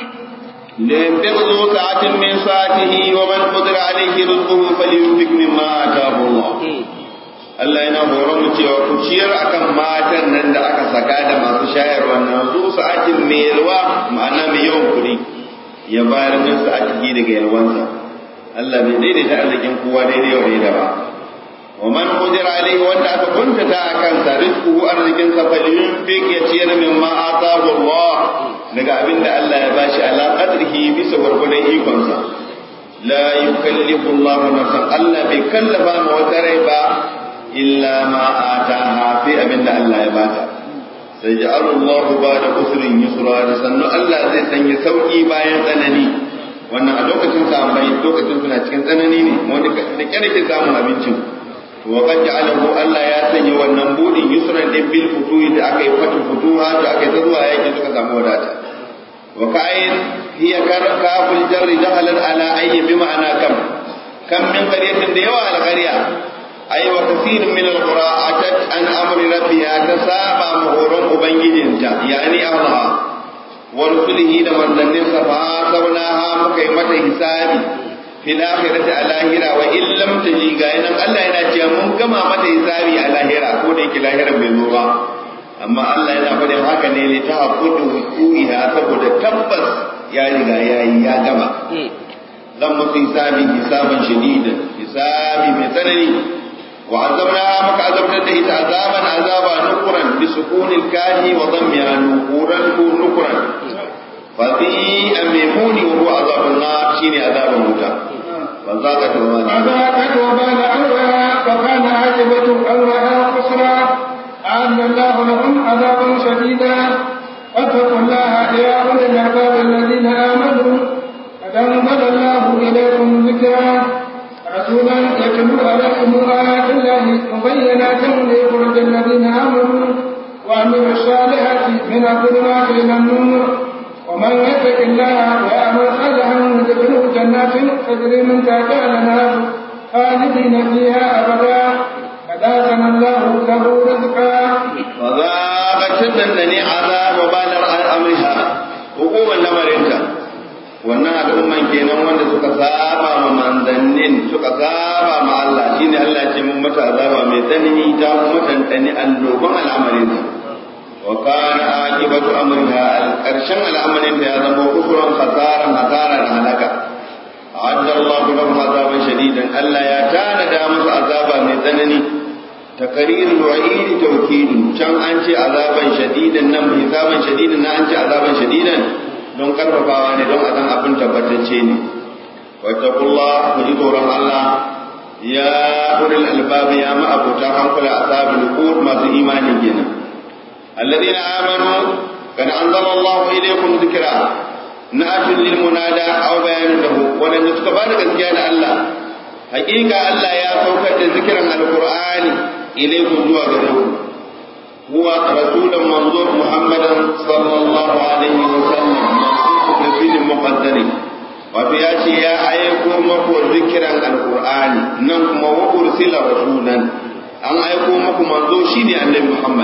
A: لينفق ذو سعة من سعته ومن قدر عليه رزقه فلينفق مما آتاه الله Allah yana horon mu cewa ku ciyar akan matan nan da aka saka da masu shayarwa nan su sa'atin mai yalwa ma'ana mai yawan kuɗi ya bayar min sa'atihi daga yalwansa Allah bai daidaita arzikin kowa daidai wa daidai ba wa man qadira alaihi wanda aka kuntata akan sa rizquhu arzikin sa falyunfiq ya ciyar min ma atahu Allah daga abin da Allah ya bashi ala qadrihi bisa gwargwadon ikonsa la yukallifu Allah nafsan Allah bai kallafa ma wata rai ba illa ma ataha fi abin da Allah ya bata sai ja'alu Allah ba da usrin yusra da sannu Allah zai sanya sauki bayan tsanani wannan a lokacin sahabbai lokacin suna cikin tsanani ne wanda da kyar ke samun abincin wa qad ja'alahu Allah ya sanya wannan budin yusran din bil futuhi da aka yi fatu futuha da aka yi ta zuwa yaki suka samu wadata wa ka'in hiya kaful jarri dakhalat ala ayyi bi ma'ana kam kam min qaryatin da yawa al-qarya ay wa kathirun min al-qura atat an amri rabbiha tasaba muhurun ubangijinta yani Allah wa rusulihi da manzannin sa fa sabnaha muka yi mata hisabi fil akhirati a lahira wa in lam taji ga nan Allah yana cewa mun gama mata hisabi a lahira ko da yake lahira bai zo ba amma Allah yana faɗin haka ne li ta hakudu hukuiha saboda tabbas ya riga ya yi ya gama zan musu hisabi hisaban shadidan hisabi mai tsanani wa azabna maka azabtar da ita azaban azaba nukuran bi sukunil kafi wa dhammiha nukuran ko nukuran fa fi amimuni wa huwa azabun nar shine azaban wuta fa zaka to ma
C: فذاقت وبال أمرها وكان عاقبة أمرها خسرا أعد الله لهم عذابا شديدا واتقوا الله يا أولي الألباب الذين آمنوا قد أنزل الله إليكم ذكرا رسولا يتلو عليكم آيات الله مبينات ليخرج الذين آمنوا وعملوا الصالحات من الظلمات إلى النور ومن يتق الله ويعمل صالحا يدخله جنات تجري من تحتها الأنهار خالدين فيها أبدا فذاقنا الله له رزقا
A: فذاقت تدنني عذاب وبال امرها hukumar lamarinta wannan al'umman kenan wanda suka saba ma manzannin suka saba ma Allah shine Allah ce mun mata azaba mai tsanani ta kuma tantani annoban al'amarinta wa kana aqibatu amriha al-karshen al'amarinta ya zama kufuran khasaran hasara da halaka a'adda Allah lahum azaban shadidan Allah ya tanada musu azaba mai tsanani تقرير الوعيد توكيد كان أنت عذابا شديدا نم حسابا شديدا نا أنت عذابا شديدا don karfafawa ne don a san abin tabbatacce ne wattaqullah ku ji tsoron Allah ya ulil albab ya ma abuta hankula ashabul qur masu imani kenan alladheena amanu kad anzala Allah ilaykum dhikra na'atul lil munada aw bayanun lahu wadanda suka bada gaskiya da Allah hakika Allah ya saukar da zikiran alqur'ani إليكم زوا غيره هو رسول منظور محمدا صلى الله عليه وسلم نبي مقدر wato ya ce ya aiko maku zikiran alkur'ani nan kuma wa ursila rasulan an aiko maku manzo shine annabi muhammad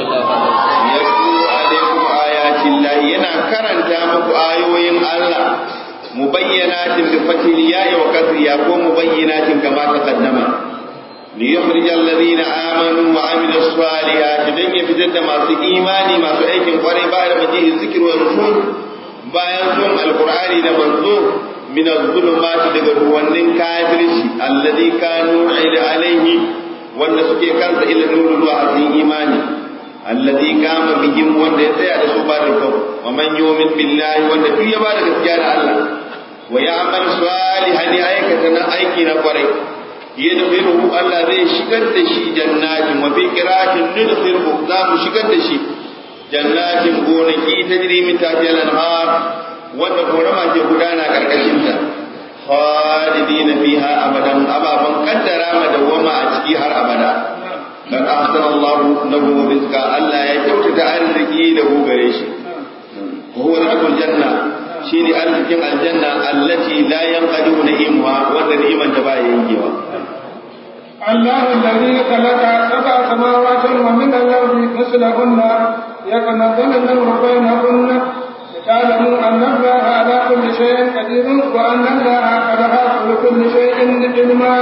A: ya ku alaikum ayatin lahi yana karanta muku ayoyin allah mubayyanatin bi fatil ya'i wa kasriya ko mubayyanatin kama taqaddama ليخرج الذين آمنوا وعملوا الصالحات دن يفتد ما في إيماني ما في أيكم قري بعد مجيء الذكر والرسول bayan zuwan alkur'ani da manzo min az-zulumati daga ruwannin kafirci alladhi kanu ila alaihi wanda suke kansa ila nuru zuwa cikin imani alladhi qama bihim wanda ya tsaya da su ba da kawo wa man yu'min billahi wanda duk ya bada gaskiya da Allah wa ya'mal salihan ya aikata na aiki na kwarai yadkhiluhu Allah zai shigar da shi jannatin wa fi qira'atin nudkhiluhu za mu shigar da shi jannatin gonaki tajri min tahtiha al-anhar wanda korama ke gudana karkashin ta khalidina fiha abadan ababan kaddara madawama a ciki har abada kan ahsana Allah lahu rizqa Allah ya kyautata arziki da hu gare shi huwa rizqul janna shine arzikin aljanna allati la yanqadu na'imuha wanda ni'iman da ba yankewa
C: الله الذي خلق سبع سماوات ومن الأرض مثلهن يقنطن الأمر بينهن لتعلموا أن الله على كل شيء قدير وأن الله قد أحاط بكل شيء علما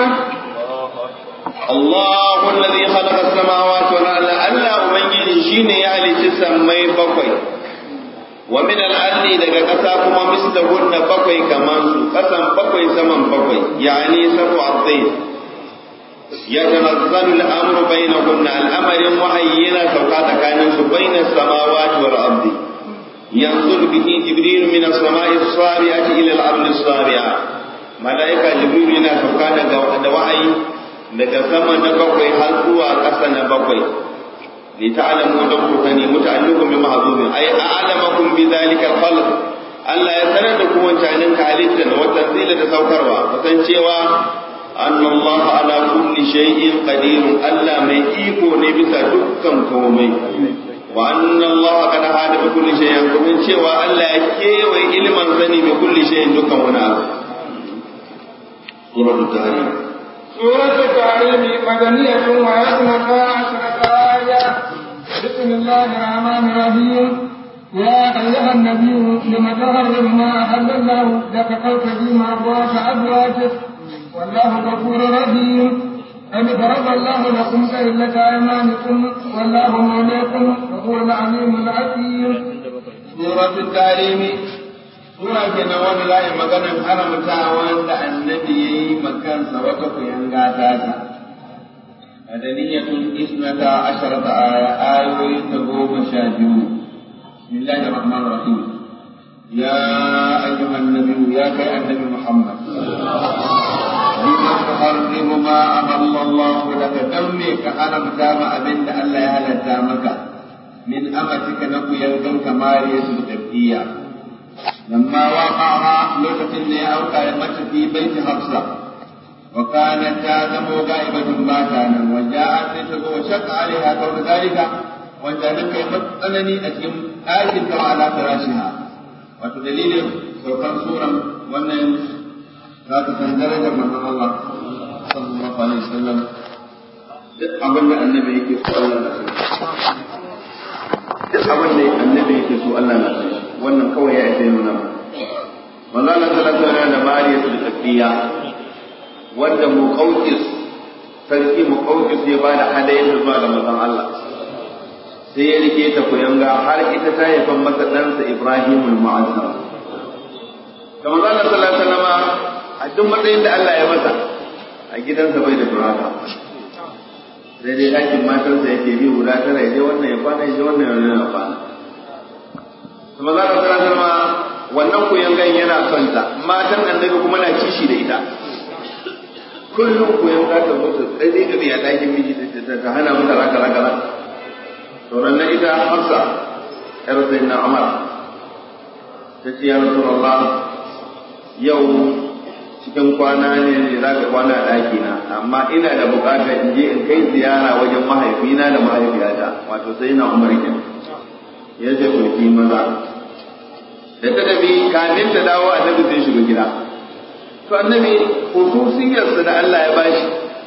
A: الله الذي خلق السماوات والأرض ألا أبنجي شين يعني تسمي بقوي ومن الأرض daga ƙasa kuma mislahunna bakwai kaman su ƙasan bakwai saman bakwai yani sabu azzain yatanazzalu al-amru bainahunna al-amrin wahayyina sauka tsakanin su bainas samawati wal ardi yanzul bihi jibril min as-sama'i as-sabi'ati ila al-ardi as-sabi'a malaika jibril yana sauka daga da wahayi daga sama na bakwai har zuwa ƙasa na bakwai li ta'lamu dan ku sani muta'alliqun bi mahzubin ay a'lamakum bi dhalika al-khalq Allah ya sanar da ku wancanin ka halitta wa tanzila da saukarwa kusan cewa anna Allah ala kulli shay'in qadir Allah mai iko ne bisa dukkan komai wa anna Allah qad hada bi kulli shay'in kuma cewa Allah ya kewaye ilman sani bi kulli shay'in dukkan wani abu suratul tahrim
C: سورة التحريم مدنية ويسمى عشرة آية بسم الله الرحمن الرحيم يا أيها النبي لم تحرم ما أحل الله لك تبتغي مرضات أزواجك والله غفور رحيم قد فرض الله لكم ليلة أيمانكم والله مولاكم وهو العليم الحكيم
A: سورة التحريم Sura ke na wani layi maganar haramta wanda annabi ya yi makansa wata kuyanga ta ta. Madaniyatun isnata asharata aya ayoyin ta goma sha biyu. Bismillahir Rahmanir Rahim. Ya ayyuhan nabiyyu ya kai annabi Muhammad. Lima tuharrimu ma ahalla Allah laka dan me ka haramta ma abinda Allah ya halatta maka min amatika na kuyangan kamariyatul qibtiyya لما وقع لغة لأوقع مت في بيت حفصة وكانت تادم غائبة ما كان وجاءت لتقوى وشق عليها كون ذلك وجعلك يمتنني أتيم آية على فراشها وتدليل سوكان سورة وأن لا تتندرج من الله صلى الله عليه وسلم abin da annabi yake so Allah na sani duk abin da annabi yake so Allah na sani wannan kawai ya isa nuna ba manzo Allah sallallahu alaihi da mariya su tafiya wanda muqawqis sarki muqawqis ya bada hadayen zuwa ga manzon Allah sai ya rike ta kuyanga har ita ta haifan masa ɗansa Ibrahim al-Mu'azzam da manzo Allah sallallahu alaihi wasallam a duk matsayin da Allah ya masa a gidansa bai da turaka sai dai ɗakin matarsa yake bi guda tara ya je wannan ya kwana ya je wannan ya kwana kuma za ka sanar ma wannan kuyangan yana son ta matan annabi kuma na kishi da ita kullum kuyan za ta zo ta tsaye da ya ɗakin miji ta hana mata raka raka raka sauran na ita hafsa yar sai na umar ta ce ya rasulullah yau cikin kwana ne za ka kwana a ɗaki na amma ina da buƙatar in je in kai ziyara wajen mahaifina da mahaifiyata wato sai na umar kenan ya ce kulki maza da ta tafi kamin ta dawo annabi zai shiga gida to annabi hususiyarsa da Allah ya bashi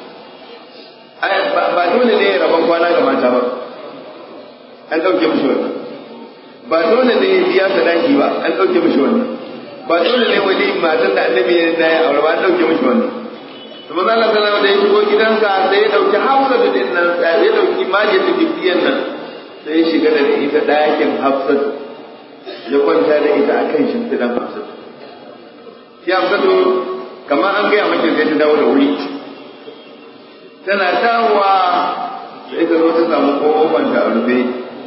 A: ba dole ne rabon kwana ga mata ba an ɗauke mishi wannan ba dole ne biya sadaki ba an ɗauke mishi wannan ba dole ne wani matan da annabi ya da ya aure ba an ɗauke mishi wannan to manzo Allah sallallahu alaihi wasallam da ya shigo gidansa sai ya dauki hawla da din nan ya dauki majin da nan sai ya shiga da ita ɗakin hafsat ya kwanta da ita a kan shimfiɗan hafsat shi hafsatu kamar an gaya mace sai ta dawo da wuri tana dawowa sai ta zo ta samu ƙofan ta a rufe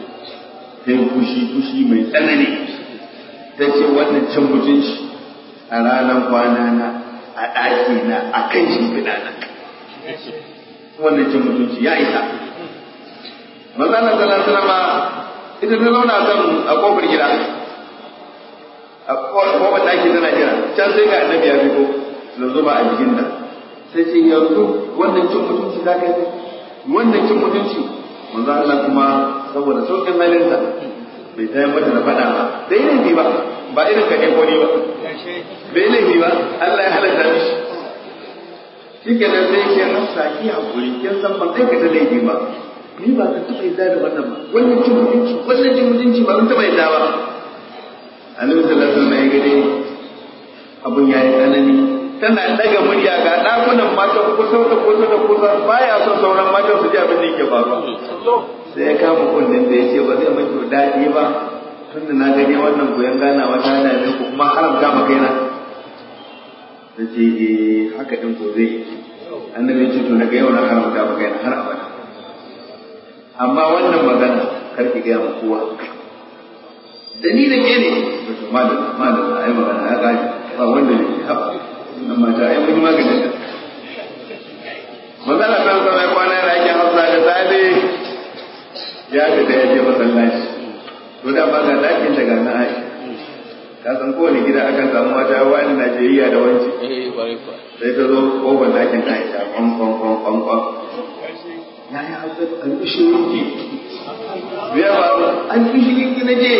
A: ta yi fushi fushi mai tsanani ta ce wannan cin mutunci a ranar kwana na a ɗaki na a kan shimfiɗa na wannan cin mutunci ya isa manzo Allah sallallahu alaihi wasallam ita ta zauna kan a kofar gida a kofar ɗaki tana jira can sai ga annabi ya fito da zuba a jikin ta sai ce yanzu wannan cin mutunci za ka yi wannan cin mutunci manzo Allah kuma saboda saukin halinsa bai tayar mata da faɗa ba bai laifi ba ba irin ka ko ni ba bai laifi ba Allah ya halatta mishi shi ke nan sai ke hafsa ki hakuri kin san ban aikata laifi ba ni ba ka taɓa yadda da wannan ba wannan cin mutunci wannan cin mutunci ba zan taɓa yadda ba annabi sallallahu alaihi wasallam ya gade abun yayi tsanani tana daga murya ga ɗakunan matan kusa da kusa da kusa baya son sauran matan su ji abin da yake faruwa sai ya kama kundin da ya ce ba zai maki daɗi ba tunda na gani wannan goyon ganawa ta hana ne kuma haramta ma kaina ta ce eh haka din ko zai annabi ya ce to daga yau na haramta ma kaina har abada amma wannan magana kar ki gaya ma kowa dalilin ne ne to malam malam ai magana ya gani ba wanda ne haba nan mata ai mun maganin ta magana ta zama kwana da ake hafsa da safe ya fita ya je masallaci to da ba ga dakin daga na Aisha ka san kowane gida akan samu mata wani Najeriya da wanci sai ta zo kofar dakin Aisha kwan kwan kwan kwan kwan ya yi hafsa an fi shirinki biya ba an fi shirinki na je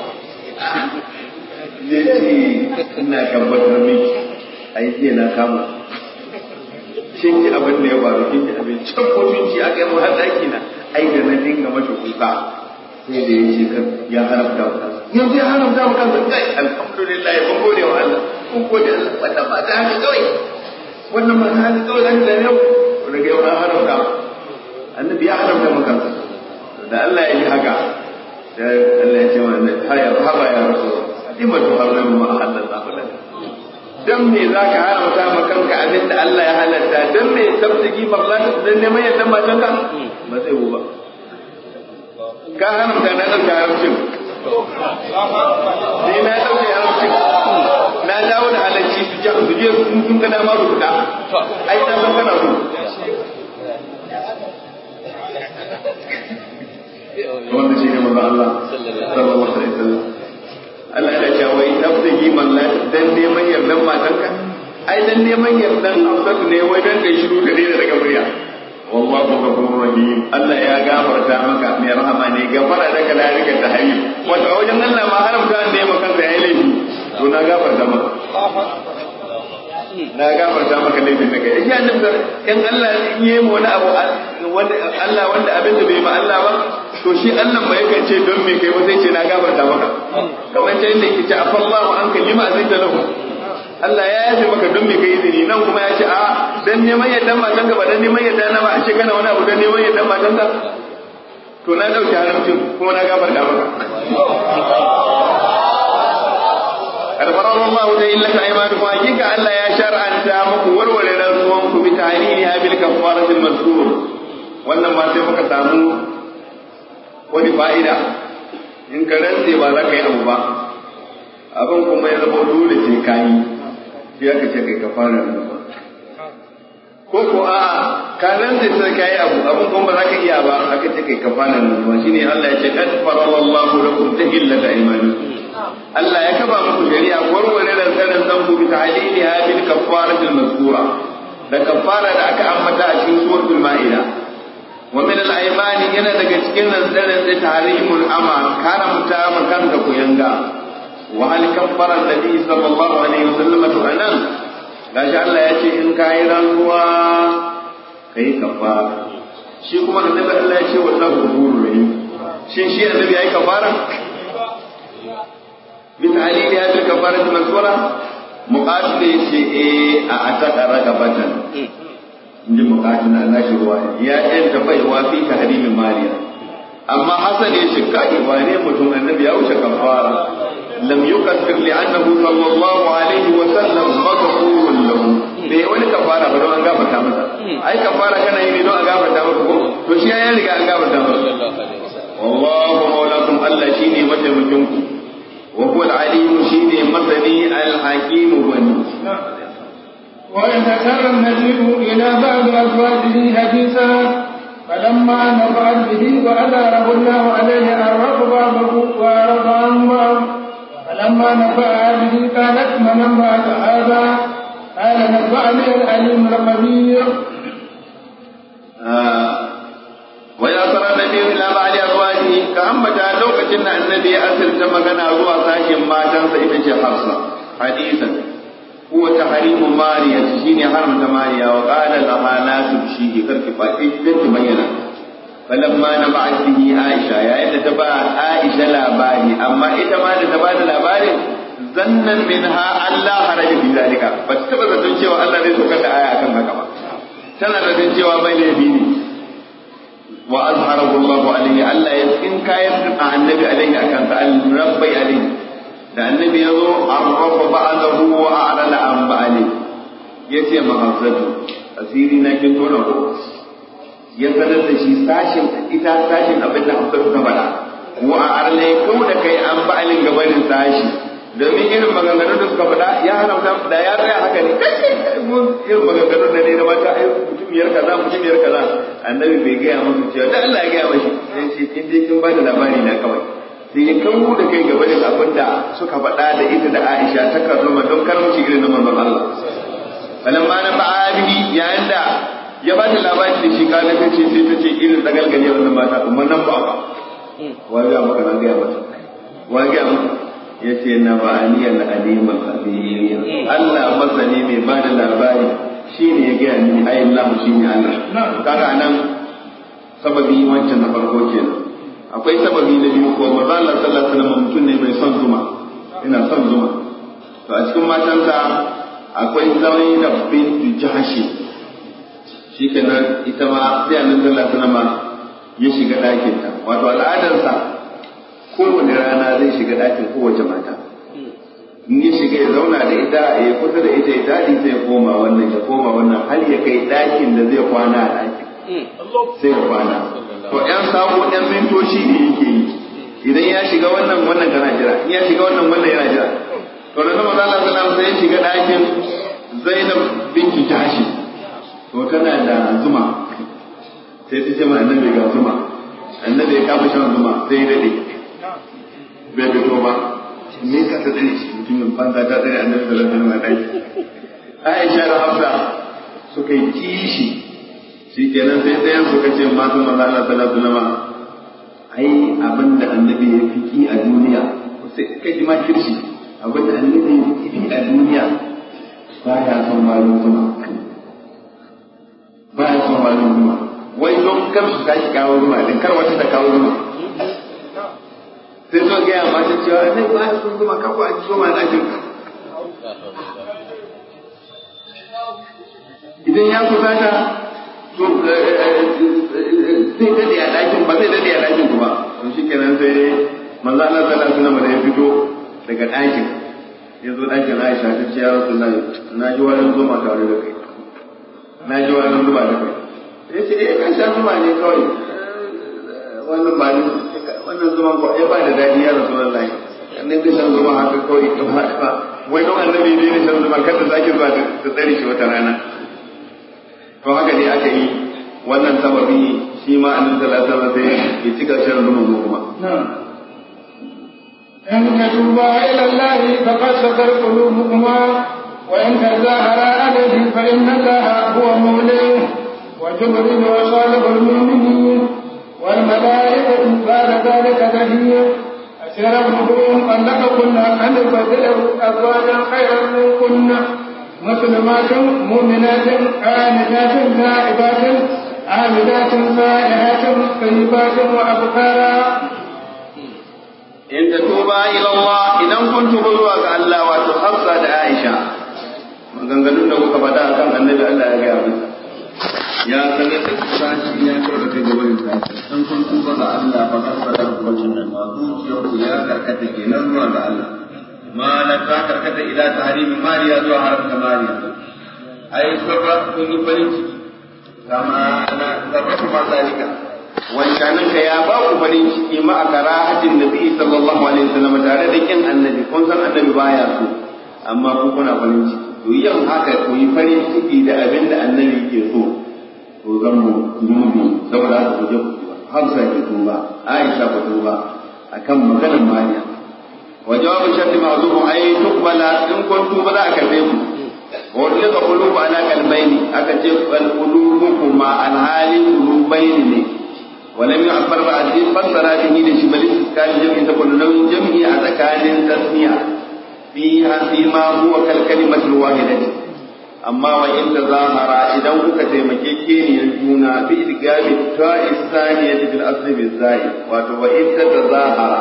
A: ya ce ina tabbatar miki a yi jiya na kama kin ji abin da ya faru kin ji abin can mutunci aka yi mu har daki na ai da na dinga mata kuka sai da ya ce kan ya haramta wa kansa yanzu ya haramta wa kansa kai alhamdulillah ya gode wa Allah kun gode Allah wannan ma ta haka kawai wannan ma ta haka kawai zan da yau daga yau an haramta annabi ya haramta wa kansa da Allah ya yi haka da Allah ya ce wa annabi haya haba ya rasul lima tuharrimu ma ahallallahu lak dan me zaka haramta ma kanka abin da Allah ya halatta dan me tabtigi marlata dan neman yadda matanka ba zai yi ba ka haramta na ɗauke haramcin ni na ɗauke haramcin na dawo da halarci su je su je sun ga dama su fita ai na san kana so wanda shi ne manzo Allah sallallahu alaihi wasallam Allah ya ce wai tabtigi marlata dan neman yardan matanka ai dan neman yardan Hafsatu ne wai dan kai shiru da daina daga murya wallahu ghafurur rahim Allah ya gafarta maka mai rahama ne gafara da ka larika ta hayi wato a wajen Allah ma haramta ne maka kansa yayi laifi to na gafarta maka na gafarta maka laifin da kai shi annabi in Allah in yi mu wani abu wanda Allah wanda abin da bai ma Allah ba to shi Allah ba yakan ce don me kai ba sai ce na gafarta maka kamar ta inda yake ce afallahu anka lima azita lahu Allah ya yafe maka don me kai izini nan kuma ya ce a dan neman yadda matan ka ba dan neman yadda na ba a ce kana wani abu dan neman yadda matan ka to na dauke haramcin kuma na gabar da maka Alfarar Allah da illaka aimanu kuma hakika Allah ya shar'anta muku warware rantsuwan ku bi tahlili ha bil kafaratil mazkur wannan ma sai muka samu wani fa'ida in ka rantse ba za ka yi abu ba abin kuma ya zama dole sai ka yi sai aka ce kai ka fara rantsuwa ko ko a ka rantse sai ka yi abu abin kuma ba za ka iya ba aka ce kai ka fara rantsuwa shine Allah ya ce kad farallahu lakum tahillata imanikum Allah ya kaba muku shari'a warware rantsaran san ku bi ta'liliha bil kafaratil mazkura da kafara da aka ambata a cikin suratul ma'ida wa min al aymani yana daga cikin rantsaran da tahrimul ama karamta makan da ku yanga wa hal kaffara nabi sallallahu alaihi wasallam to anan gashi Allah ya ce in kai rantsuwa kai kafara shi kuma annabi Allah ya ce wallahu ghafurur rahim shin shi annabi yayi kafara بتعليل هذه الكفارة المذكورة مقاتل شيء أعتق رقبة inji bukatuna na shi ruwa ya ɗan tafai wa fi tahrimin mariya amma hasan ya ce kai ba ne mutum annabi ya wuce kafara lam yukaffir li annahu sallallahu alaihi wa sallam maghfurun lahu bai wani kafara ba don an gafarta masa ai kafara kana yi ne don an gafarta maka ko to shi ya riga an gafarta masa wallahu maulakum Allah
C: وأسر النبي إلى بعض أزواجه حديثا فلما نفعت به وأداره الله عليه أرق بعضه وأعرض عن بعض فلما نفع به قالت من أنبأك هذا قال نبأني العليم الخبير
A: وإذا صار النبي إلى بعد أزواجه كأمتا لوكتن النبي أسر كما كان أزوى ساشن ما تنسى إبن حفصة حديثا هو تحريم ماريا شيني حرمت ماريا وقال لها لا تبشيه كرك فاتيش كرك بينا فلما نبعت به عائشة يا إذا تبع عائشة لاباري أما إذا ما تبع لاباري ظنا منها أن لا حرج في ذلك فتبقى تنشي وأن لا يسوكت آية كما كما tana da jin cewa bai laifi ne wa azharahu Allah alayhi Allah ya in kayan a annabi alayhi akan sa al-rabbi alayhi da annabi yazo arrafa ba'dahu wa a'lana an ba'ali yace mahazzatu asiri na kin tona ko ya sanar da shi sashin ita sashin abin da Hafsatu ta faɗa wa a'lana ya kau da kai an ba'alin gabanin sashi domin irin maganganun da suka faɗa ya haramta da ya tsaya haka ne irin maganganun da ne na mata ai mutumiyar kaza mutumiyar kaza annabi bai gaya musu cewa da Allah ya gaya mashi sai ce in dai kin ba da labari na kawai sai ya kawo da kai gaba da abin da suka faɗa da ita da Aisha ta karrama don karamci irin na manzon Allah falamma na ba'a bihi yayin da ya ba ta labari da shi kana ta ce sai ta ce irin dagalgale wannan mata kuma nan ba ba wa ga maka nan ga mata wa ga maka ya ce na ba'aniyar alimul khabir Allah masani mai ba da labari shi ne ya gaya mini ai Allah shi ne Allah kaga nan sababi wancan na farko kenan akwai sababi na biyu ko manzo Allah sallallahu alaihi wasallam mutum ne mai son zuma ina son zuma to a cikin matansa akwai Zainab bintu Jahshi shikenan ita ma sai annabi sallallahu alaihi wasallam ya shiga ɗakin ta wato al'adarsa kowane rana zai shiga ɗakin kowace mata in ya shiga ya zauna da ita ya kusa da ita ya daɗi sai ya koma wannan ya koma wannan har ya kai ɗakin da zai kwana a ɗakin sai ya kwana to ƴan sabo ƴan mintoci ne yake yi idan ya shiga wannan wannan tana jira in ya shiga wannan wannan yana jira to da sama Allah sallallahu sai ya shiga ɗakin Zainab binti Jashi to tana da zuma sai ta ce ma annabi ga zuma annabi ya kafa shan zuma sai ya dade bai fito ba me ka ta dare shi mutumin banza ta dare annabi sallallahu alaihi wasallam Aisha da Hafsa suka yi kishi shi kenan sai ɗayan suka ce matan manzo Allah sallallahu alaihi wasallam ai abinda annabi ya fi ki a duniya sai kai ji ma kirshi abinda annabi ya fi ki a duniya baya son malum zuma baya son malum zuma wai don kar su tashi kawo zuma din kar wata ta kawo zuma sai zo gaya mata cewa ne ba ya sun zuma kakwa a zuma na jin idan ya kusata to zai dade a ɗakin ba zai dade a ɗakin kuma to shi kenan sai manzo Allah sallallahu alaihi wasallam da ya fito daga ɗakin ya zo ɗakin Aisha ta ce ya Rasulullahi na ji wani zuma tare da kai na ji wani zuma da kai ya ce eh kan sha zuma ne kawai wannan ba ni wannan zuman ko ya ba da daɗi ya Rasulullahi annabi shan zuma haka kawai ba wai don annabi ne ne shan zuma kada zaki zuwa ta tsare shi wata rana to haka ne aka yi wannan sababi shi ma annabi sallallahu alaihi wasallam sai ya cika shan zuma mu kuma
C: إن تتوبا إلى الله فقد سكر قلوبكما وإن تظاهرا عليه فإن الله هو موليه وجبريل وصالح المؤمنين والملائكة بعد ذلك ظهير أسير ابنكم طلقكن أن يبدله أزواجا خيرا منكن مسلمات مؤمنات آمنات تائبات عابدات سائحات طيبات وأبكارا
A: in ta tuba ila Allah idan kun tuba zuwa ga Allah wato Hafsa da Aisha maganganun da kuka faɗa akan Annabi Allah ya gaya masa ya sanar da sashi ya kawo da kai gaban sashi dan kun tuba ga Allah fa kasara hukuncin nan ma zuciyar ku ya karkata kenan zuwa ga Allah ma la ta karkata ila tahrimi mariya zuwa haramta mariya ai sabra kun yi farin ciki kama na sarrafa ma zalika wancanin ka ya ba ku farin ciki ma a karahatin nabi sallallahu alaihi wasallam tare da kin annabi kun san annabi baya so amma ku kuna farin ciki to yin haka ku yi farin ciki da abin da annabi ke so to zan mu zunubi saboda haka ku je ku tuba Hafsa ke tuba Aisha ku tuba akan maganar Mariya wa jawabu sharti ma'zum ay tuqbala in kun tuba za a karbe ku wa ulika qulubu ala qalbayni aka ce al qulubu kuma al hali qulubaini ne ولم يعبر بعد فسر به لشمال كان جمع تكون له جمع أذكار تسمية فيها فيما هو كالكلمة الواحدة أما وإن تظاهر إذا كنت تمكيكين يجونا بإدقام التاء الثانية في الأصل بالزائد وإن تتظاهر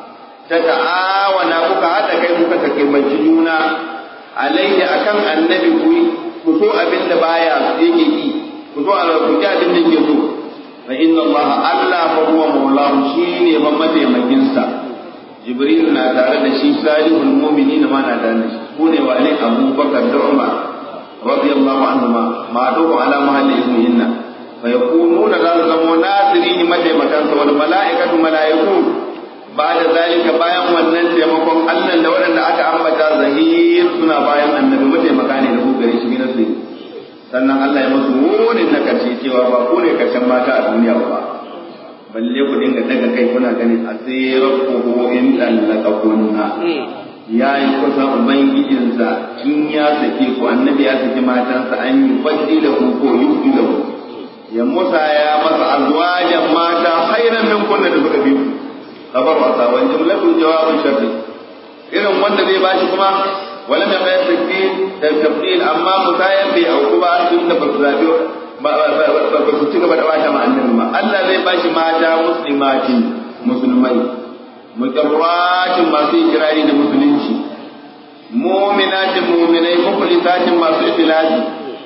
A: تتعاون أبوك حتى كيف تكلمة جونا عليه أكم النبي كوي كسوء بنت بايا يجي كسوء على كجاد بنت يسوء فإن الله ألا فهو مولاه شيني ومتى مجنسا جبريل na tare da shi salihul mu'minin ma na tare da shi sune wale Abu Bakar da Umar radiyallahu anhuma ma dubu ala mahalli ismihinna fa yakununa za su zama nasirini mataimakan sa wal mala'ikatu mala'iku ba'da zalika bayan wannan taimakon Allah da waɗanda aka ambata zahir suna bayan annabi mataimaka ne da ku gare shi gidan sai sannan Allah ya musu wurin na karshe cewa ba ku ne karshen mata a duniya ba balle ku dinga daga kai kuna ganin asirakuhu in dallaka kunna ya yi kusa ubangijinsa in ya sake ku annabi ya saki matansa an yi fadila ku ko yuki da ku ya musa ya masa azwajan mata khairan min kunna da suka bi ku kabar wasa wani jumlatu jawabin sharri irin wanda zai bashi kuma ولم يقع التكفير التفضيل اما مسايا في او كبا sun da basu zabi ba su ci gaba da wata ma annabi ma Allah zai bashi mata muslimatin musulmai mukarratin masu ikirari da musulunci mu'minatin mu'minai mukhlisatin masu ikhlasi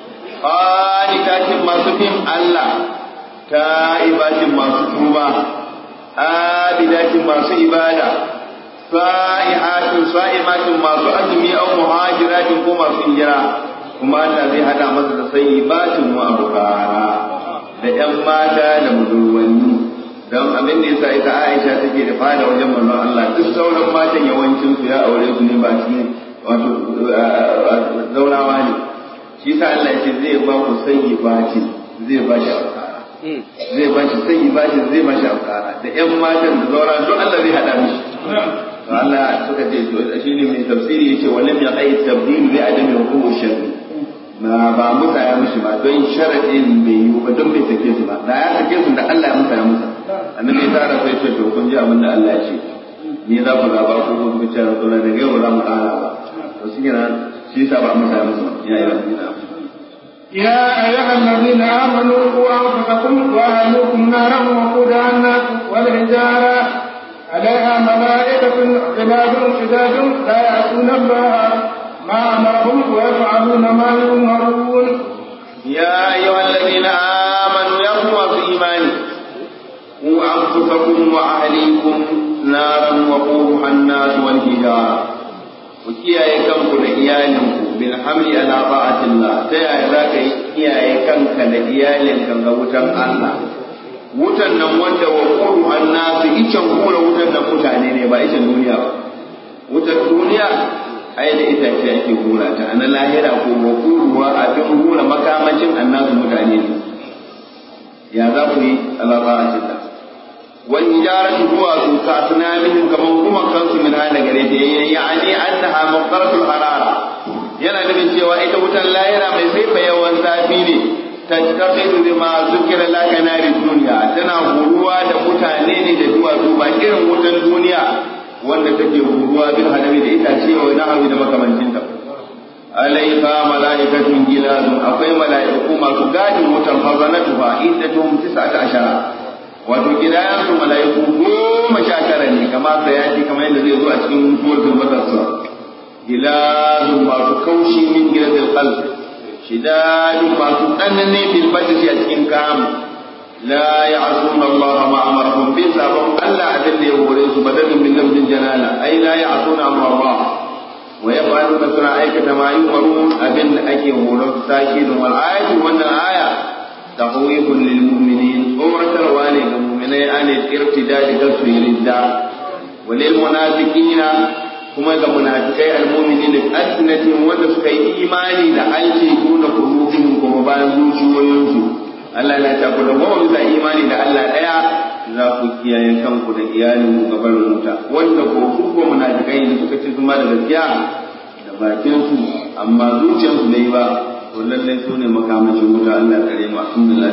A: qanitatin masu bin Allah ta'ibatin masu tuba abidatin masu ibada sa'ihatin sa'imatin masu azumi au muhajiratin ko masu hijira kuma Allah zai hada masa da sayyibatin wa abukara da ƴan mata da budurwanni don abin da yasa ita Aisha take da fada wajen manzon Allah duk sauran matan yawancin su ya aure su ne ba cikin wato zaurawa ne shi sa Allah ce zai ba ku sayyibatin zai ba shi abukara zai ba shi sayyibatin zai ba shi abukara da ƴan matan da zaura don Allah zai hada mishi to Allah suka ce to shine mai tafsiri yace walam yaqai tabdil bi adami hukumu sharri ma ba musa ya mushi ba don sharadin bai yi ba don bai sake su ba da ya sake su da Allah ya musa ya musa annabi ya tara sai ce to kun ji abin da Allah ya ce ni za ku zaba ko ku ce rasulullah da yau za mu kara ba to shi kenan shi yasa ba musa ya musu ba ya yi
C: يا أيها الذين آمنوا قوا أنفسكم وأهلكم نارا وقودها الناس والحجارة عليها ملائكة غلاد شداد لا يعصون الله ما أمرهم ويفعلون ما يؤمرون
A: يا أيها الذين آمنوا يا قوة إيمان قوا أنفسكم وأهليكم نارا وقودها الناس والحجارة وكياye kanku da iyalinku bil hamli ala ta'atillah ta yaya za ka yi kiyaye kanka da iyalinka ga wutan Allah wutan nan wanda wa qulu annasu icen hura wutan nan mutane ne ba icen duniya ba wutan duniya ai da itace ake hura ta ana lahira ko wa quluwa abin hura makamacin annasu mutane ne ya za ku yi alaba a wal hijaratu huwa su ka asnamihim kaman kuma kansu min hana gare ta yani annaha muqtaratul harara yana nufin cewa ita wutan lahira mai sai yawan zafi ne tattaqidu bima zukira laka nari duniya tana huruwa da mutane ne da duwatsu ba irin wutan duniya wanda take huruwa bil hadami da itace wa nahawi da makamancinta alaiha mala'ikatun gilazun akwai mala'iku masu gadin wutan hazanatu fa iddatuhum tis'ata ashara wato gidayan su mala'iku goma sha tara ne kamar bayani kamar yadda zai zo a cikin suratul mudassir gilazun masu kaushi min giladil qalb shidadun masu tsanani bil badri a cikin kamu la ya'suna Allah ma amarahum bi sabon Allah abin da ya hore su badalin min lafzin jalala ai la ya'suna amra Allah wa yaf'aluna suna aikata ma yu'marun abin da ake horon sakidun wal ayatu wannan aya tahwifun lil mu'minin umratarwa ne ga mu'minai an irtidadi taswirin da walil munafiqina kuma ga munafikai almu'minin alsinatin wanda suka yi imani da aiki kuna qulubihim kuma bayan zuciyoyinsu Allah ya ta ku da goma bisa imani da Allah daya za ku kiyaye kanku da iyalin ku gaban wuta wanda ko su ko munafikai da suka ci zuma da gaskiya da bakin su amma zuciyarsu bai ba to lallai su ne makamashin wuta Allah ya kare mu alhamdulillah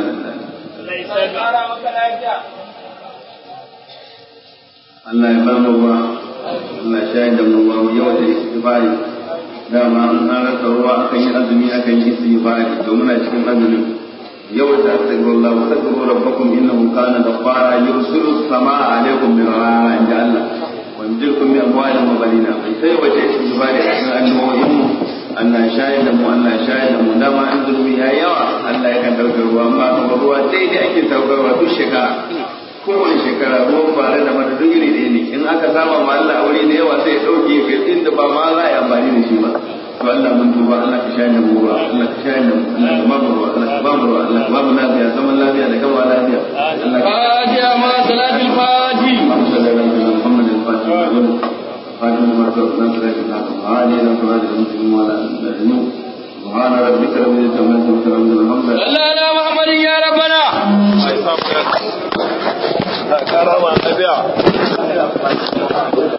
A: Allah ya ba mu ruwa Allah ya shayar da mu ruwa mu yawa da istighfari dama an rasa ruwa akan yi azumi akan yi istighfari to muna cikin azumin yawa ta astaghfirullah wa astaghfiru rabbakum innahu kana ghaffara yursilu samaa alaykum mirara inda Allah wa yumdidukum bi amwalin wa banina bai sai wace istighfari a cikin annuwoyin mu Allah ya shayar da mu Allah ya shayar da mu dama an zulmi ya yawa Allah ya kan dauke ruwa amma kuma ruwa daidai ake saukarwa duk shekara kowane shekara ruwan fara da mata duk iri ɗaya ne in aka saba ma Allah wuri da yawa sai ya ɗauke ya kai inda ba ma za a yi amfani da shi ba to Allah mun tuba Allah ka shayar da mu ruwa Allah ka shayar da mu Allah ka ba mu ruwa Allah ka ba mu ruwa Allah ka ba mu lafiya zaman lafiya da gama lafiya Allah ka
B: Fatiha ma salatul fati.
A: اللهم صل على سيدنا محمد الفاتح لما خاتم ما سبق نصر الحق وعلى اله وصحبه المسلمين وعلى اله سبحان ربك رب العزه عما يصفون الحمد لله
B: Allah na Muhammadin ya rabbana.
D: karama na biya